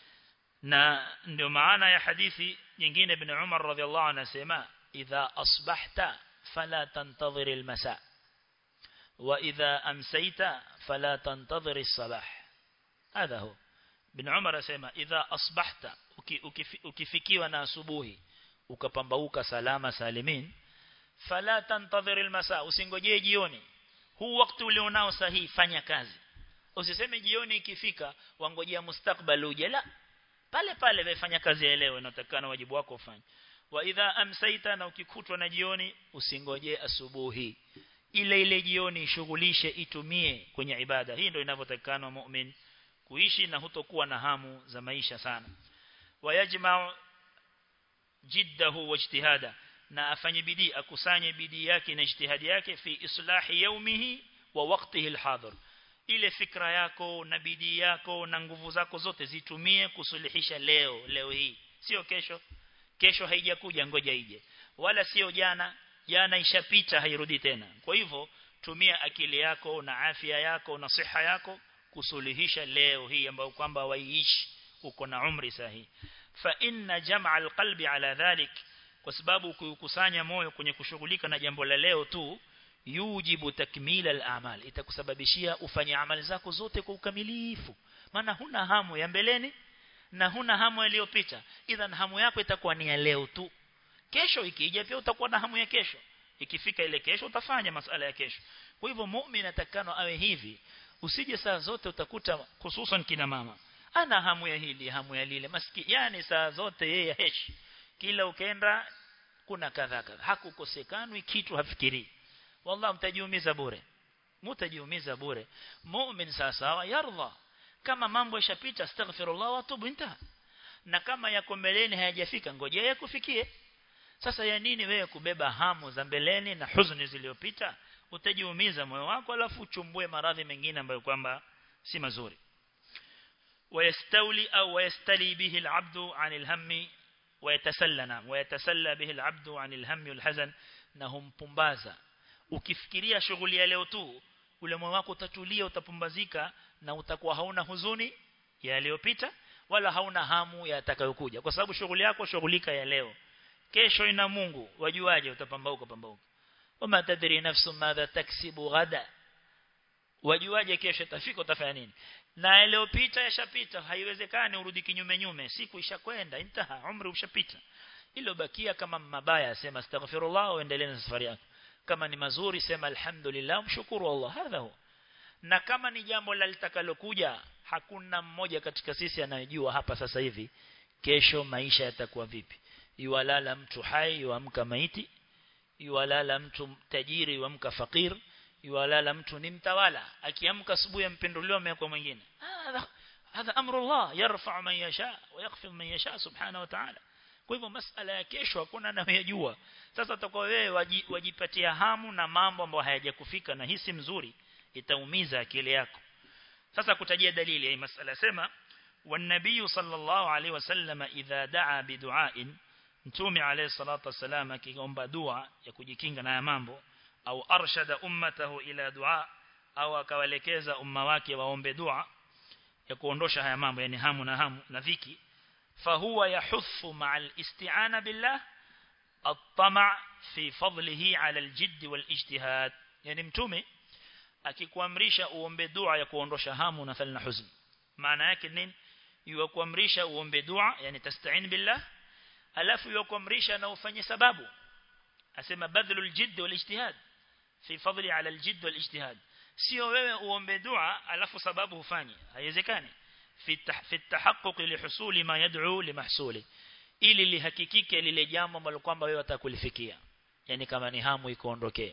na ndio maana ya hadithi nyingine ibn Umar radhiallahu anasema idha asbahta fala tantadhir almasa wa idha amsayta fala tantadhir as-sabah hadha hu ibn Umar asema idha asbahta ukifikiwa na asubuhi ukapambauka salama salimin fala tantadhir almasa usingojee jioni huu wakati ulionao sahihi fanya kazi usiseme jioni ikifika wangojea mustakbal uje la pale pale wefanya kazi ya leo inatakana wajibu wako ufanye wa idha amsaita na ukikutwa na jioni usingojee asubuhi ile ile jioni shughulishe itumie kwenye ibada hii ndio inavyotakana mu'min kuishi na hutokuwa na hamu za maisha sana wayajma jiddahu wajtihada na afanye bidii akusanye bidii yake na ijtihadi yake fi islahi yaumihi wa waqtihi alhadir ile fikra yako na bidii yako na nguvu zako zote zitumie kusuluhisha leo leo hii sio kesho kesho haijakuja ngoja ije wala sio jana jana ishapita hairudi tena kwa hivyo tumia akili yako na afya yako na siha yako kusuluhisha leo hii ambayo kwamba waiishi uko na umri sahihi fa inna jam'a alqalbi ala dhalik kwa sababu kukusanya moyo kwenye kushughulika na jambo la leo tu yujibu takmila al-amal itakusababishia ufanye amali zako zote kwa ukamilifu maana huna hamu ya mbeleni na huna hamu iliyopita idhan hamu yako itakuwa ni ya leo tu kesho ikija pia utakuwa na hamu ya kesho ikifika ile kesho utafanya masala ya kesho kwa hivyo muumini atakano awe hivi usije saa zote utakuta hususan kina mama ana hamu ya hili hamu ya lile maski yani saa zote yeye heshi kila ukenda kuna kadha kadha hakukosekanwi kitu hafikiri wallahi mtajiumiza bure mtajiumiza bure mu'min sasa yardha kama mambo yashapita astaghfirullah wa tubu inta na kama yako mbeleni hayajafika ngojea yakufikie sasa ya nini wewe kubeba hamu za mbeleni na huzuni zilizopita utajiumiza moyo wako alafu uchumbue maradhi mengine ambayo kwamba si mazuri ويستولي أو ويستلي به العبد عن الهم ويتسلى نعم ويتسلى به العبد عن الهم والحزن نهم pumbaza ukifikiria shughuli ya leo tu ule moyo wako utatulia utapumbazika na utakuwa hauna huzuni ya yaliyopita wala hauna hamu ya atakayokuja kwa sababu shughuli yako shughulika ya leo kesho ina Mungu wajuaje utapambauka pambauka wama tadri nafsu madha taksibu ghada wajuaje kesho itafika utafanya nini na iliyopita yashapita haiwezekani urudi kinyume nyume siku ishakwenda intaha umri ushapita ilo bakia kama mabaya sema astaghfirullah uendelee na safari yako kama ni mazuri sema alhamdulillah mshukuru Allah hadha huwa na kama ni jambo la litakalokuja hakuna mmoja katika sisi anayejua hapa sasa hivi kesho maisha yatakuwa vipi yuwalala mtu hai yuamka maiti yuwalala mtu tajiri yuamka fakir yuwalala mtu ni mtawala akiamka asubuhi mpinduliwa kwa mwingine hadha hadha amrullah yarfa man yasha wa yakhfid man yasha subhanahu wa ta'ala kwa hivyo masala ya kesho hakuna anayejua sasa utakuwa wewe wajipatia hamu na mambo ambayo hayajakufika na hisi mzuri itaumiza akili yako sasa kutajia dalili ya masala sema والنبي صلى الله عليه وسلم إذا دعا بدعاء mtume alayhi salatu wasalam akiomba dua ya kujikinga na mambo au arshada ummatahu ila dua au akawalekeza umma wake waombe dua ya kuondosha haya mambo yani hamu na hamu na dhiki fahuwa yahuthu ma'al isti'ana billah at-tama' fi fadlihi 'ala al-jidd wal-ijtihad yani mtume akikuamrisha uombe dua ya kuondosha hamu na thal na huzn maana yake nini yukuamrisha uombe dua yani tasta'in billah alafu yukuamrisha na ufanye sababu asema badlul jidd wal-ijtihad fi fadli 'ala al-jidd wal-ijtihad sio wewe uombe dua alafu sababu hufanye haiwezekani fi fi tahaqquq li husuli ma yad'u li mahsuli ili lihakikike lile jambo ambalo kwamba wewe utakulifikia yani kama ni hamu ikoondokee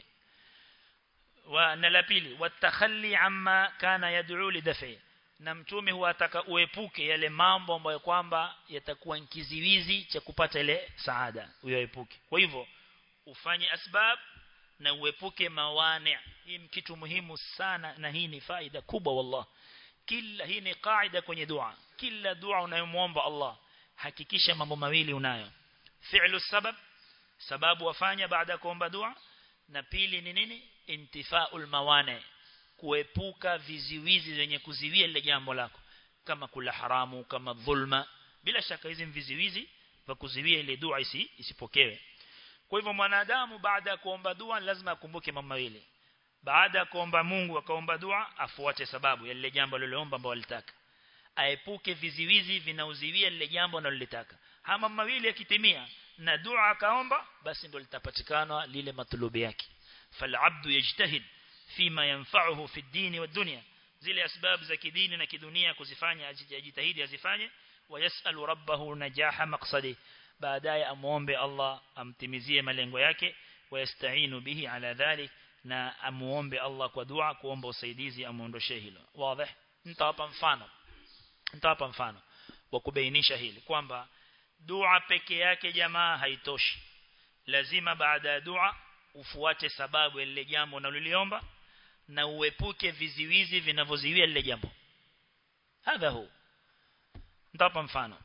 wa na la pili watakhalli amma kana yad'u li daf'i na mtume huataka uepuke yale mambo ambayo kwamba yatakuwa kiziwizi cha kupata ile saada uyaepuke kwa hivyo ufanye asbab na uepuke mawani hii ni kitu muhimu sana na hii ni faida kubwa wallah kila hii ni kaida kwenye dua kila dua unayomwomba Allah hakikisha mambo mawili unayo fi'lu sabab sababu wafanya baada ya kuomba dua na pili ni nini intifaul mawane kuepuka viziwizi vyenye kuziwia lile jambo lako kama kula haramu kama dhulma bila shaka hizi viziwizi vya kuziwia ile dua isi, isipokewe kwa hivyo mwanadamu baada ya kuomba dua lazima akumbuke mambo mawili baada ya kuomba Mungu akaomba dua afuate sababu ya lile jambo aliloomba ambalo alitaka aepuke viziwizi vinauziwia lile jambo analolitaka hama mawili yakitimia na dua akaomba basi ndio litapatikana lile matlubi yake falabdu yajtahid fima yanfa'uhu fi dini wa dunya zile asbab za kidini na kidunia kuzifanya ajitahidi azifanye wayasalu rabbahu najaha maqsadi baadaye amuombe Allah amtimizie malengo yake wayastainu bihi ala dhalik na amuombe Allah kwa dua kuomba usaidizi amuondoshe hilo wazi nitawapa mfano nitawapa mfano wa kubainisha hili kwamba dua peke yake jamaa haitoshi lazima baada ya dua ufuate sababu ile jambo unaloliomba na uepuke viziwizi vinavyoziwia lile jambo hadha hu nitawapa mfano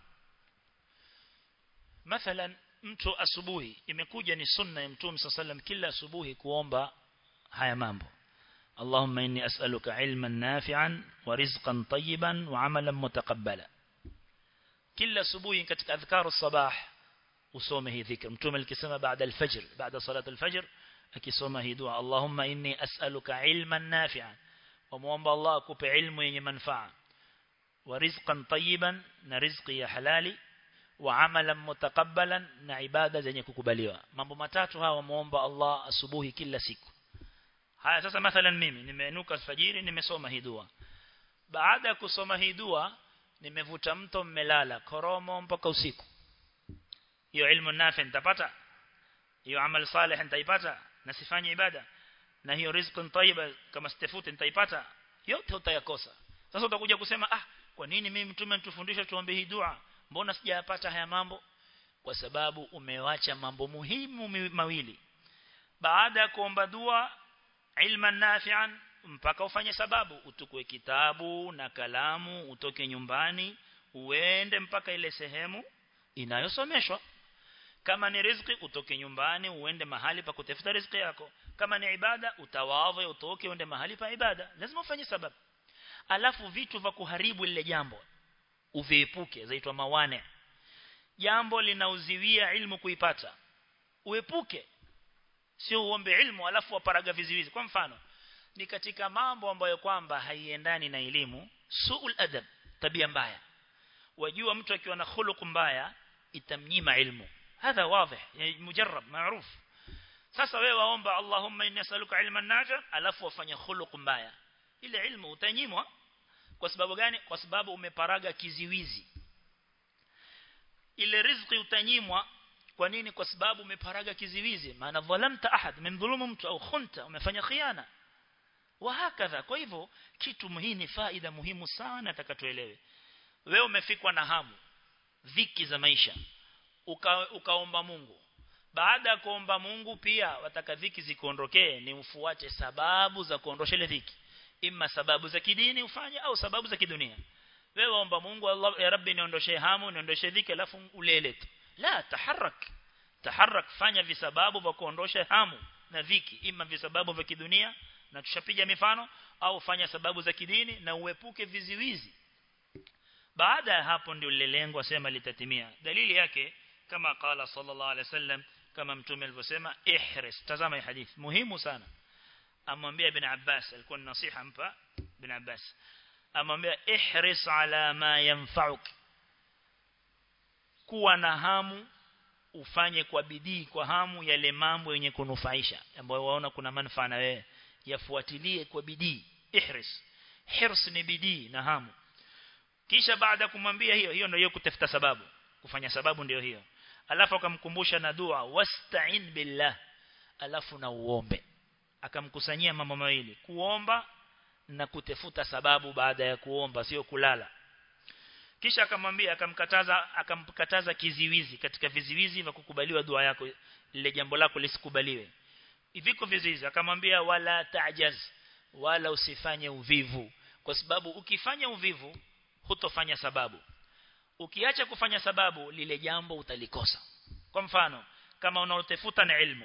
mathalan mtu asubuhi imekuja ni sunna ya mtume sallam kila asubuhi kuomba haya mambo اللهم إني أسألك علما نافعا ورزقا طيبا وعملا متقبلا كل سبوي كتك أذكار الصباح وصومه ذكر متوم الكسمة بعد الفجر بعد صلاة الفجر أكسومه دعاء اللهم إني أسألك علما نافعا وموانب الله كوب علم ينمنفع ورزقا طيبا نرزقي حلالي وعملا متقبلا نعبادة زي كوكباليوا mambo matatu hawa muomba Allah asubuhi kila siku haya sasa mathalan mimi nimeinuka alfajiri nimesoma hii dua baada ya kusoma hii dua nimevuta mto mmelala koromo mpaka usiku hiyo ilmu nafi nitapata hiyo amal salih nitaipata na sifanye ibada na hiyo rizqun tayyiba kama sitafuti nitaipata yote utayakosa sasa utakuja kusema ah kwa nini mimi mtume nitufundisha tuombe hii dua mbona sijayapata haya mambo kwa sababu umewacha mambo muhimu mawili baada ya kuomba dua ilman nafi'an mpaka ufanye sababu utukue kitabu na kalamu utoke nyumbani uende mpaka ile sehemu inayosomeshwa kama ni riziki utoke nyumbani uende mahali pa kutafuta riziki yako kama ni ibada utawadhe utoke uende mahali pa ibada lazima ufanye sababu alafu vitu vya kuharibu lile jambo uviepuke zaitwa mawane jambo linauziwia ilmu kuipata uepuke sio uombe ilmu alafu waparaga viziwizi kwa mfano ni katika mambo ambayo kwamba haiendani na elimu suul adab tabia mbaya wajua mtu akiwa na khuluq mbaya itamnyima ilmu hadha wazi mujarrab maruf sasa wewe waomba Allahumma inni as'aluka ilman nafi' alafu wafanya khuluq mbaya ile ilmu utanyimwa kwa sababu gani kwa sababu umeparaga kiziwizi ile riziki utanyimwa kwa nini kwa sababu umeparaga kiziwizi maana dhalamta ahad memdhulumu mtu au khunta umefanya khiana wa hakadha kwa hivyo kitu muhimu ni faida muhimu sana atakatuelewe wewe umefikwa na hamu dhiki za maisha uka, ukaomba Mungu baada ya kuomba Mungu pia wataka dhiki zikuondokee ni ufuate sababu za kuondosha ile dhiki imma sababu za kidini ufanye au sababu za kidunia wewe omba Mungu Allah ya Rabbi niondoshe hamu niondoshe dhiki alafu ulele tu la taharak taharak fanya visababu vya kuondosha hamu na dhiki ima visababu vya kidunia na tushapiga mifano au fanya sababu za kidini na uepuke viziwizi baada ya hapo ndio lile lengo asema litatimia dalili yake kama qala sallallahu alaihi wasallam kama mtume alivyosema ihris tazama hii hadithi muhimu sana amwambia ibn Abbas alikuwa ni nasiha mpa ibn Abbas amwambia ihris ala ma yanfa'uk kuwa na hamu ufanye kwa bidii kwa hamu yale mambo yenye kunufaisha ambayo waona kuna manufaa na wewe yafuatilie kwa bidii ihris hirs ni bidii na hamu kisha baada kumwambia hiyo hiyo ndio kutafuta sababu kufanya sababu ndio hiyo alafu akamkumbusha na dua wasta'in billah alafu na uombe akamkusanyia mambo mawili kuomba na kutafuta sababu baada ya kuomba sio kulala kisha akamwambia akamkataza akamkataza kiziwizi katika viziwizi vya kukubaliwa dua yako lile jambo lako lisikubaliwe viko viziwizi akamwambia wala tajaz wala usifanye uvivu kwa sababu ukifanya uvivu hutofanya sababu ukiacha kufanya sababu lile jambo utalikosa kwa mfano kama unaotafuta na ilmu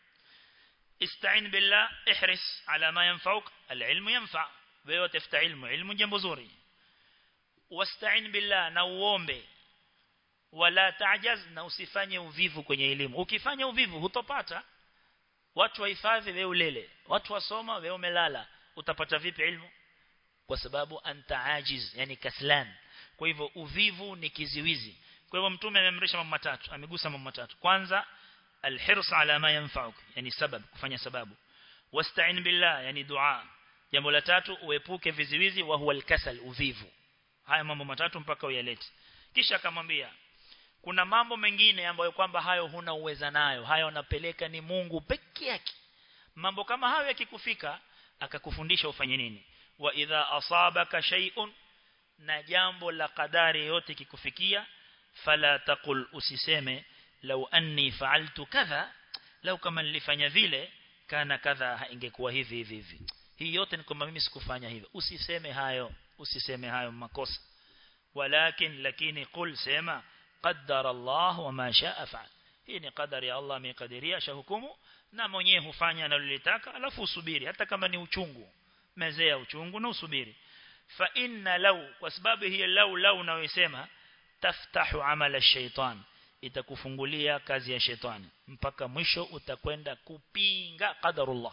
استعين بالله احرص على ما ينفعك العلم ينفع wewe tafuta ilmu ilmu jambo zuri wasta'in billah na uombe wala ta'jaz na usifanye uvivu kwenye elimu ukifanya uvivu hutopata watu wahifadhi wewe ulele watu wasoma wewe umelala utapata vipi ilmu kwa sababu anta ajiz yani kaslan kwa hivyo uvivu ni kiziwizi kwa hivyo mtume amemrisha mambo matatu amegusa mambo matatu kwanza الحرص على ما ينفعك يعني سبب kufanya sababu wasta'in billah yani dua jambo la tatu uepuke viziwizi wa huwa alkasal uvivu haya mambo matatu mpaka uyalete kisha akamwambia kuna mambo mengine ambayo kwamba hayo huna uweza nayo hayo unapeleka ni Mungu peke yake mambo kama hayo yakikufika akakufundisha ufanye nini wa idha asabaka shay'un na jambo la kadari yote kikufikia fala taqul usiseme lau anni fa'altu kadha lau kama nilifanya vile kana kadha ingekuwa hivi hivi hivi hii yote ni kwamba mimi sikufanya hivyo usiseme hayo usiseme hayo makosa walakin lakini qul sema qaddara Allah wa ma sha'a fa'al hii ni qadari ya Allah amekadiria shahukumu na mwenyewe hufanya analolitaka alafu usubiri hata kama ni uchungu mezea uchungu na usubiri fa inna law kwa sababu hiyo law law unayosema taftahu amala shaitan itakufungulia kazi ya shetani mpaka mwisho utakwenda kupinga qadarullah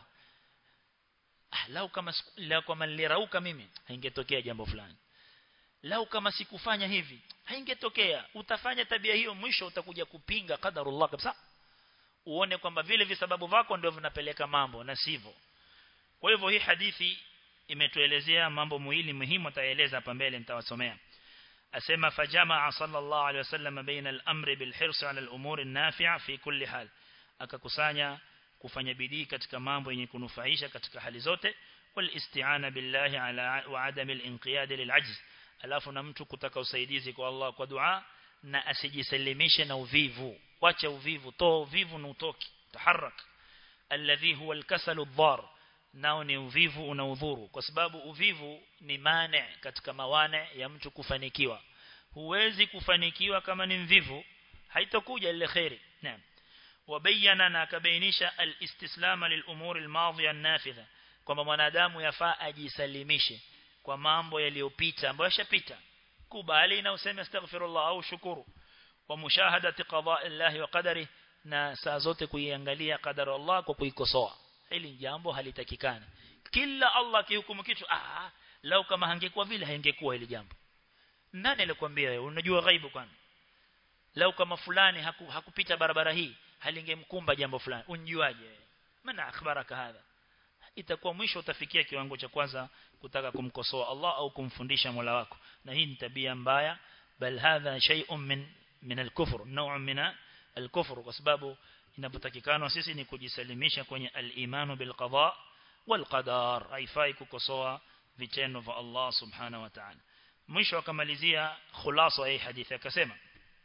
ah lau kama lau kama nilirauka mimi haingetokea jambo fulani lau kama sikufanya hivi haingetokea utafanya tabia hiyo mwisho utakuja kupinga qadarullah kabisa uone kwamba vile visababu vako ndio vinapeleka mambo na sivyo kwa hivyo hii hadithi imetuelezea mambo muhimu muhimu ataeleza hapa mbele nitawasomea أسمى فجمع صلى الله عليه وسلم بين الأمر بالحرص على الأمور النافعة في كل حال akakusanya kufanya bidii katika mambo yenye kunufaisha katika hali zote wal isti'ana billahi ala wa adam al inqiyad lil ajz alafu na mtu kutaka usaidizi kwa Allah kwa dua na asijisalimishe na uvivu wacha uvivu toa uvivu na utoki taharak alladhi huwa al kasal ad-dar nao ni uvivu unaudhuru kwa sababu uvivu ni mane katika mawane ya mtu kufanikiwa huwezi kufanikiwa kama ni mvivu haitakuja ile khairi naam wabayana na akabainisha alistislama lilumuri almadhiya an-nafidha kwamba mwanadamu yafaa ajisalimishe kwa mambo yaliyopita ambayo yashapita kubali na useme astaghfirullah au shukuru wa mushahadati qada'i Allah wa qadari na saa zote kuiangalia qadara Allah kwa kuikosoa hili jambo halitakikani kila Allah kihukumu kitu ah lau kama hangekuwa vile haingekuwa hili jambo nani alikwambia wewe unajua ghaibu kwani lau kama fulani haku, hakupita barabara hii halingemkumba jambo fulani unjuaje maana akhbaraka hadha itakuwa mwisho utafikia kiwango cha kwanza kutaka kumkosoa Allah au kumfundisha Mola wako na hii ni tabia mbaya bal hadha shay'un min min al-kufr naw'un min al-kufr kwa sababu inapotakikana sisi ni kujisalimisha kwenye al-imanu bil qada wal qadar haifai kukosoa vitendo vya Allah subhanahu wa ta'ala mwisho akamalizia khulasa hii hadithi akasema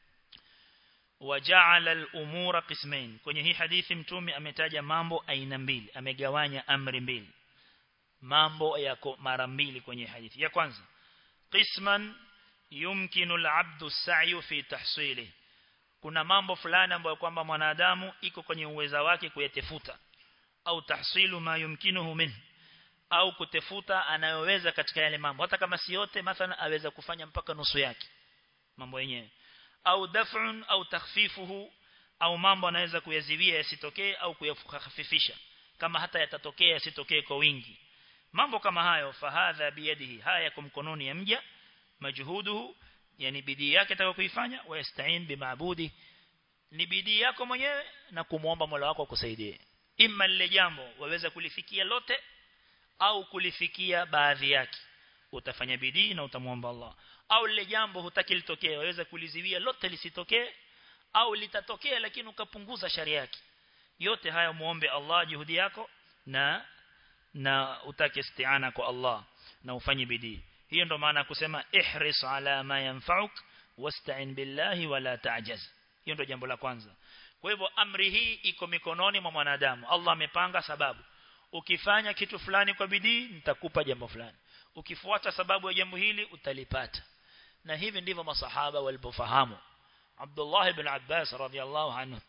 waja'ala al-umura qismain kwenye hii hadithi mtume ametaja mambo aina mbili amegawanya amri mbili mambo yako mara mbili kwenye hadithi ya kwanza qisman yumkinu al-'abdu as-sa'yu fi tahsilihi kuna mambo fulani ambayo kwamba mwanadamu iko kwenye uweza wake kuyatafuta au tahsilu ma yumkinuhu min au kutefuta anayoweza katika yale mambo hata kama si yote mathalan aweza kufanya mpaka nusu yake mambo yenyewe au daf'un au takhfifuhu au mambo anaweza kuyazivia yasitokee au kuyakhafifisha kama hata yatatokea yasitokee kwa wingi mambo kama hayo fahadha biyadihi haya yako mkononi ya mja majhuduhu yani bidii yake atakayokuifanya wayastain bimaabudi ni bidii yako mwenyewe na kumuomba Mola wako akusaidie imma lile jambo waweza kulifikia lote au kulifikia baadhi yake utafanya bidii na utamuomba Allah au lile jambo hutaki litokee waweza kuliziwia lote lisitokee au litatokea lakini ukapunguza sharia yake yote haya muombe Allah juhudi yako na na utake isti'ana kwa Allah na ufanye bidii hiyo ndo maana kusema ihris ala ma yanfa'uk wasta'in billahi wala ta'jaz hiyo ndo jambo la kwanza kwa hivyo amri hii iko mikononi mwa mwanadamu Allah amepanga sababu ukifanya kitu fulani kwa bidii nitakupa jambo fulani ukifuata sababu ya jambo hili utalipata na hivi ndivyo masahaba walipofahamu Abdullah ibn Abbas radhiyallahu anhu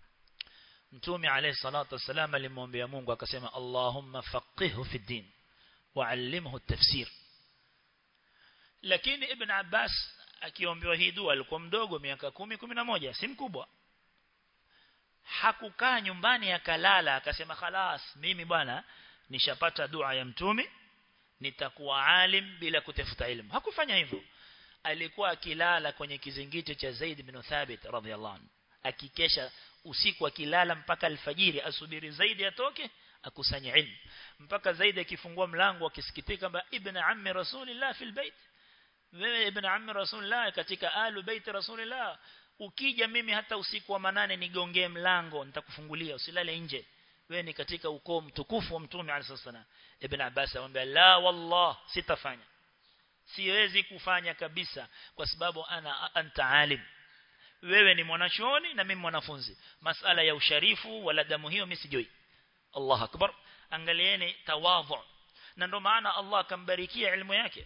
Mtume alayhi salatu wasalam alimwambia Mungu akasema Allahumma faqihhu fi din wa'allimhu at-tafsir lakini Ibn Abbas akiombewa hii dua alikuwa mdogo miaka 10 11 si mkubwa hakukaa nyumbani akalala akasema khalas mimi bwana nishapata dua ya mtume nitakuwa alim bila kutafuta elimu hakufanya hivyo alikuwa akilala kwenye kizingiti cha Zaid bin Thabit radhiallahu anhu akikesha usiku akilala mpaka alfajiri asubiri Zaid atoke akusanye ilmu mpaka Zaid akifungua mlango akisikitika kwamba ibn ammi rasulillah fil bait wewe ibn ammi rasulillah katika alu bait rasulillah ukija mimi hata usiku wa manane nigongee mlango nitakufungulia usilale nje wewe ni katika ukoo mtukufu wa mtume alayhi ibn Abbas amwambia la wallah sitafanya siwezi kufanya kabisa kwa sababu ana anta alim wewe ni mwanachuoni na mimi mwanafunzi masala ya usharifu wala damu hiyo mimi sijui Allah akbar angalieni tawadhu na ndo maana Allah akambarikia elimu yake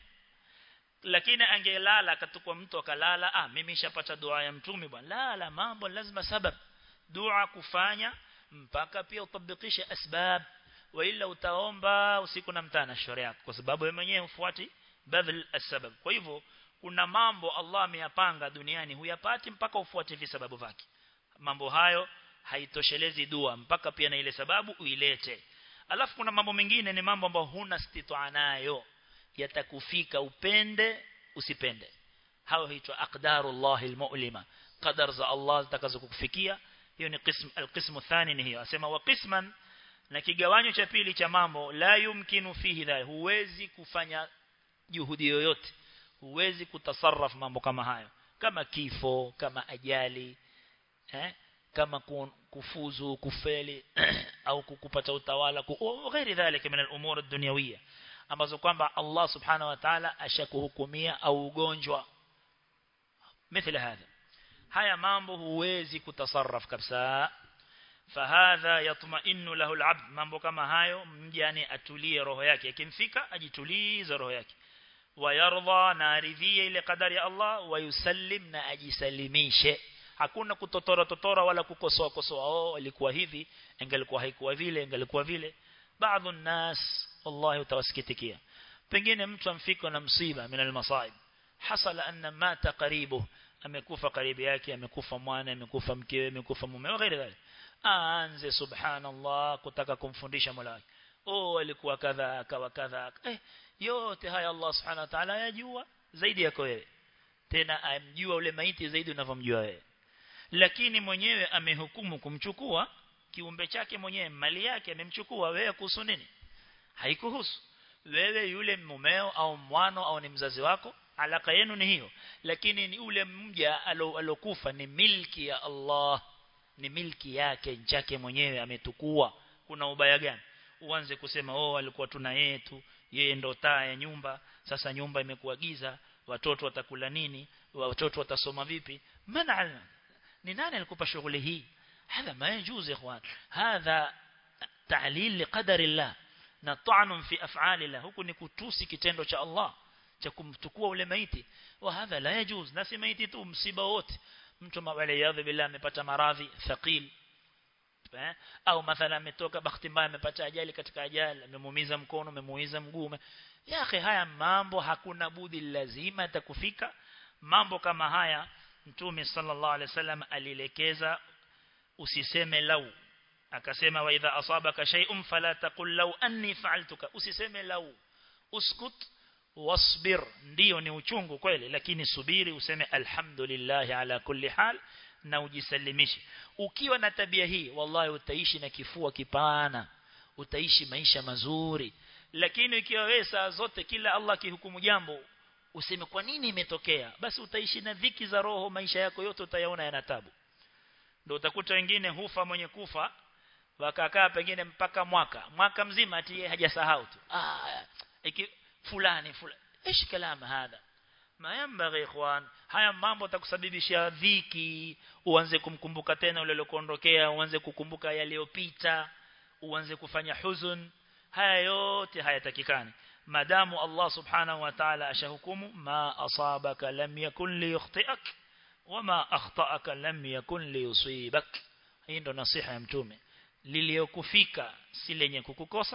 lakini angelala akatukwa mtu akalala ah mimi nishapata dua ya mtume bwana la la mambo lazima sabab dua kufanya mpaka pia utabikishe asbab wa ila utaomba usiku na mtana shauri yako kwa sababu wewe mwenyewe ufuati badal asbab kwa hivyo kuna mambo Allah ameyapanga duniani huyapati mpaka ufuate visababu vyake mambo hayo haitoshelezi dua mpaka pia na ile sababu uilete alafu kuna mambo mengine ni mambo ambayo huna stitwa nayo yatakufika upende usipende hao huitwa aqdarullah almu'lima qadar za Allah zitakazokufikia hiyo ni qism alqismu thani ni hiyo asema wa qisman na kigawanyo cha pili cha mambo la yumkinu fihi dha huwezi kufanya juhudi yoyote huwezi kutasarraf mambo kama hayo kama kifo kama ajali eh kama kufuzu kufeli au kupata utawala ghairi dhalika min al-umur ad-dunyawiyya ambazo kwamba Allah subhanahu wa ta'ala ashakuhukumia au ugonjwa mithla hadha haya mambo huwezi kutasarraf kabisa fahadha yatma'innu lahu al-'abd mambo kama hayo mjani atulie roho yake ikimfika ajitulize roho yake wayardha na aridhie ile kadari ya Allah wayusallim na ajisalimishe hakuna kutotora totora wala kukosoa kosoa oh ilikuwa hivi ingelikuwa haikuwa vile ingelikuwa vile baadhi nas wallahi utawasikitikia pengine mtu amfika na msiba min almasaib hasala anna mata qaribu amekufa karibu yake amekufa mwana amekufa mkewe amekufa mume wa ghairi dhalik aanze subhanallah kutaka kumfundisha mola wake oh alikuwa kadha akawa kadha eh yote haya Allah subhanahu wa ta'ala yajua zaidi yako wewe tena amjua ule maiti zaidi unavyomjua wewe lakini mwenyewe amehukumu kumchukua kiumbe chake mwenyewe mali yake amemchukua wewe kuhusu nini haikuhusu wewe yule mumeo au mwano au ni mzazi wako alaka yenu ni hiyo lakini ni ule mja alokufa ni milki ya Allah ni milki yake chake mwenyewe ametukua kuna ubaya gani uanze kusema oh alikuwa tuna yetu yeye ndo taa ya nyumba sasa nyumba imekuwa giza watoto watakula nini watoto watasoma vipi maana ni nani alikupa shughuli hii هذا ما يجوز يا اخوان هذا تعليل لقدر الله na ta'nun fi af'alillah huku ni kutusi kitendo cha Allah cha kumtukua ule maiti wa hadha la yajuz na si maiti tu msiba wote mtu mawali yadhi billah amepata maradhi thaqil eh? au mathala ametoka bahati mbaya amepata ajali katika ajali amemuumiza mkono amemuumiza mguu ya akhi haya mambo hakuna budi lazima atakufika mambo kama haya mtume sallallahu alaihi wasallam alielekeza usiseme lau akasema wa idha asabaka shay'un fala taqul law anni fa'altuka usiseme lau uskut wasbir ndio ni uchungu kweli lakini subiri useme alhamdulillah ala kulli hal na ujisalimishe ukiwa na tabia hii wallahi utaishi na kifua kipana utaishi maisha mazuri lakini ikiwa wewe saa zote kila Allah kihukumu jambo useme kwa nini imetokea basi utaishi na dhiki za roho maisha yako yote utayaona yana tabu ndio utakuta wengine hufa mwenye kufa wakakaa pengine mpaka mwaka mwaka mzima ati hajasahau tu ah iki fulani fulani ايش كلام هذا ما ينبغي ikhwan haya mambo takusababishia dhiki uanze kumkumbuka tena ule uliokuondokea uanze kukumbuka yaliyopita uanze kufanya huzun haya yote hayatakikani madamu Allah subhanahu wa ta'ala ashahukumu ma asabaka lam yakun liyukhti'ak wama akhta'aka lam yakun liyusibak hii ndo nasiha ya mtume liliyokufika si lenye kukukosa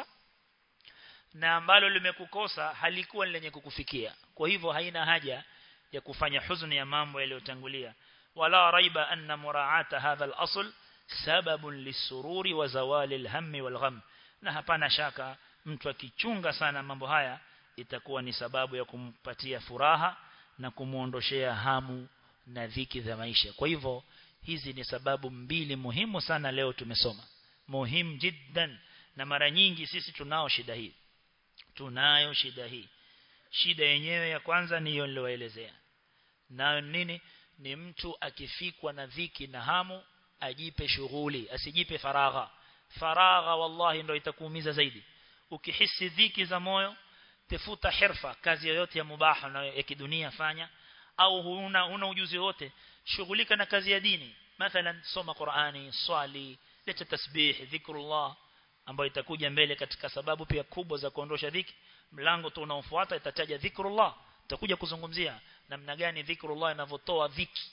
na ambalo limekukosa halikuwa lenye kukufikia kwa hivyo haina haja ya kufanya huzuni ya mambo yaliyotangulia wala raiba anna muraata hadha al-asl sababun lisururi wa zawali al-hammi wal-gham na hapana shaka mtu akichunga sana mambo haya itakuwa ni sababu ya kumpatia furaha na kumuondoshea hamu na dhiki za maisha kwa hivyo hizi ni sababu mbili muhimu sana leo tumesoma muhimu jiddan na mara nyingi sisi tunao shida hii tunayo shida hii shida yenyewe ya kwanza ni hiyo niliyoelezea nayo nini ni mtu akifikwa na dhiki na hamu ajipe shughuli asijipe faragha faragha wallahi ndio itakuumiza zaidi ukihisi dhiki za moyo tafuta hirfa kazi yoyote ya mubaha na ya kidunia fanya au huna una ujuzi wote shughulika na kazi ya dini mathalan soma Qur'ani swali leta tasbih dhikrullah ambayo itakuja mbele katika sababu pia kubwa za kuondosha dhiki mlango tu unaofuata itataja dhikrullah tutakuja kuzungumzia namna gani dhikrullah inavyotoa dhiki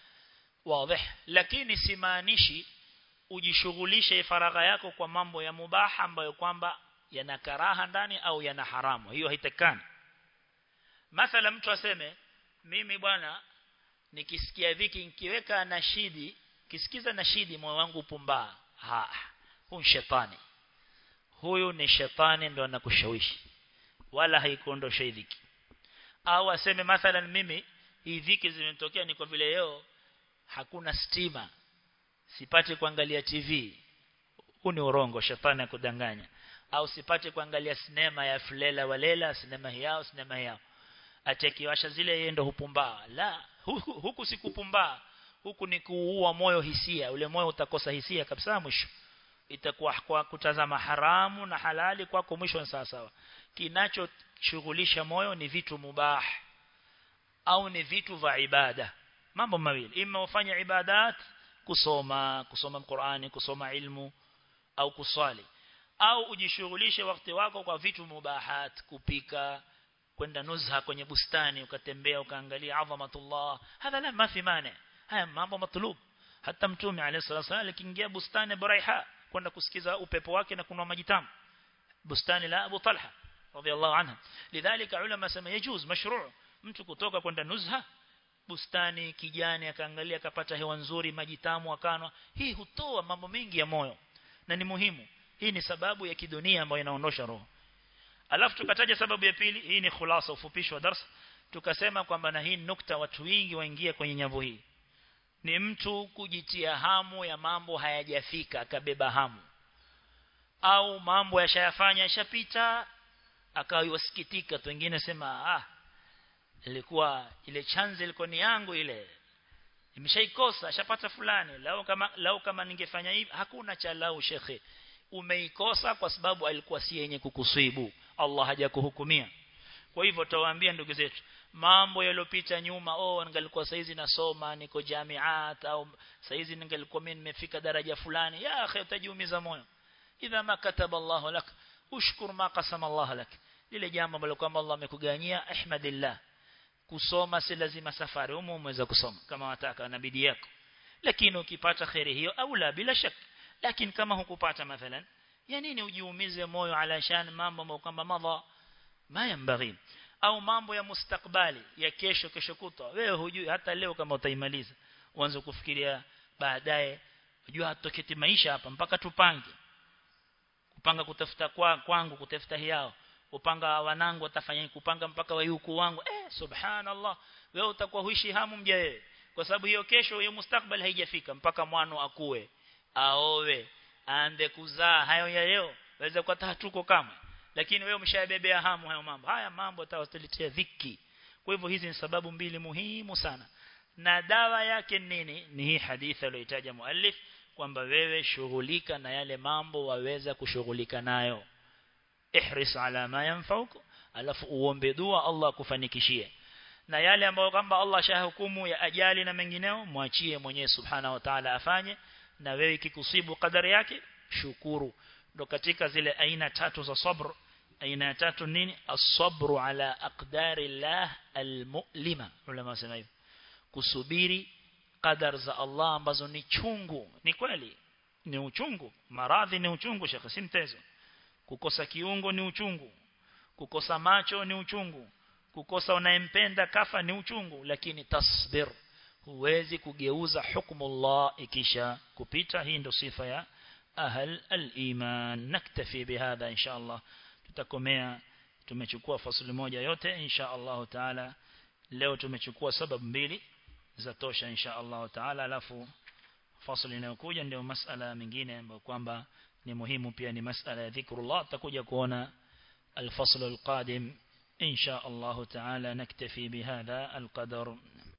wazi lakini simaanishi ujishughulishe faragha yako kwa mambo ya mubaha ambayo kwamba yana karaha ndani au yana haramu hiyo haitakani mathala mtu aseme mimi bwana nikisikia dhiki nikiweka nashidi kisikiza nashidi moyo wangu pumbaa ha huyu shetani huyu ni shetani ndo anakushawishi wala haikuondosha dhiki au aseme mathalan mimi hii dhiki zimetokea ni kwa vile leo hakuna stima sipati kuangalia TV huu ni urongo shetani akudanganya au sipati kuangalia sinema ya Fulela Walela sinema yao sinema yao achekiwasha zile yeye ndo hupumbaa la huku, huku sikupumbaa huku ni kuua moyo hisia ule moyo utakosa hisia kabisa mwisho itakuwa kwa kutazama haramu na halali kwako mwisho sawa sawa kinachoshughulisha moyo ni vitu mubah au ni vitu vya ibada mambo mawili ima ufanye ibadat kusoma kusoma Qur'ani kusoma ilmu au kuswali au ujishughulishe wakati wako kwa vitu mubahat kupika kwenda nuzha kwenye bustani ukatembea ukaangalia adhamatullah hadha la mafi mane haya mambo matlub hata mtume alayhi salatu wasallam alikiingia bustani buraiha kwenda kusikiza upepo wake na kunwa maji tamu bustani la Abu Talha radhiallahu anha lidhalika ulama sema yajuz mashru' mtu kutoka kwenda nuzha bustani kijani akaangalia akapata hewa nzuri maji tamu akanwa hii hutoa mambo mengi ya moyo na ni muhimu hii ni sababu ya kidunia ambayo inaondosha roho alafu tukataja sababu ya pili hii ni khulasa ufupisho wa darasa tukasema kwamba na hii nukta watu wengi waingia kwenye nyavu hii ni mtu kujitia hamu ya mambo hayajafika akabeba hamu au mambo yashayafanya yashapita akawasikitika tu wengine sema ah ilikuwa ile chance ilikuwa ni yangu ile nimeshaikosa ashapata fulani lao kama lao kama ningefanya hivi hakuna cha lao shekhe umeikosa kwa sababu alikuwa si yenye kukusibu Allah hajakuhukumia kwa hivyo tawaambia ndugu zetu mambo yaliyopita nyuma oh ningalikuwa saizi nasoma niko jamiat au saizi ningalikuwa mimi nimefika daraja fulani ya akhi utajiumiza moyo idha ma kataba Allah lak ushkur ma qasama Allah lak lile jambo ambalo kwamba Allah amekuganyia ahmadillah kusoma si lazima safari umo umeweza kusoma kama wataka na bidii yako lakini ukipata khairi hiyo au la bila shaka lakini kama hukupata mathalan ya nini ujiumize moyo alashan mambo ambayo kwamba madha ma yambaghi au mambo ya mustakbali ya kesho kesho kutwa wewe hujui hata leo kama utaimaliza uanze kufikiria baadaye unajua hatoketi maisha hapa mpaka tupange kupanga kutafuta kwa kwangu kutafuta hiao kupanga wanangu watafanya kupanga mpaka wayuku wangu eh subhanallah wewe utakuwa huishi hamu mja wewe kwa sababu hiyo kesho hiyo mustakbal haijafika mpaka mwano akue aowe aande kuzaa hayo ya leo waweza kuwa hatuko kama lakini wewe umshabebea hamu hayo mambo haya mambo yatawaletea dhiki kwa hivyo hizi ni sababu mbili muhimu sana na dawa yake nini ni hii hadithi aliyotaja muallif kwamba wewe shughulika na yale mambo waweza kushughulika nayo ihris ala ma yanfauku alafu uombe dua Allah kufanikishie na yale ambayo kwamba Allah shahukumu ya ajali na mengineo mwachie mwenyewe subhana wa ta'ala afanye na wewe ikikusibu kadari yake shukuru ndo katika zile aina tatu za sabr aina ya tatu nini as-sabru ala aqdari Allah al-mu'lima ulama wasema hivyo kusubiri qadar za Allah ambazo ni chungu ni kweli ni uchungu maradhi ni uchungu shekhi si mtezo kukosa kiungo ni uchungu kukosa macho ni uchungu kukosa unayempenda kafa ni uchungu lakini tasbir huwezi kugeuza hukumu Allah ikisha kupita hii ndo sifa ya ahl al-iman naktafi bihadha insha Allah tutakomea tumechukua fasuli moja yote insha Allah taala leo tumechukua sababu mbili za tosha insha Allah taala alafu fasuli inayokuja ndio masala mengine ambayo kwamba ni muhimu pia ni masala ya dhikrullah tutakuja kuona الفصل القادم إن شاء الله تعالى نكتفي بهذا القدر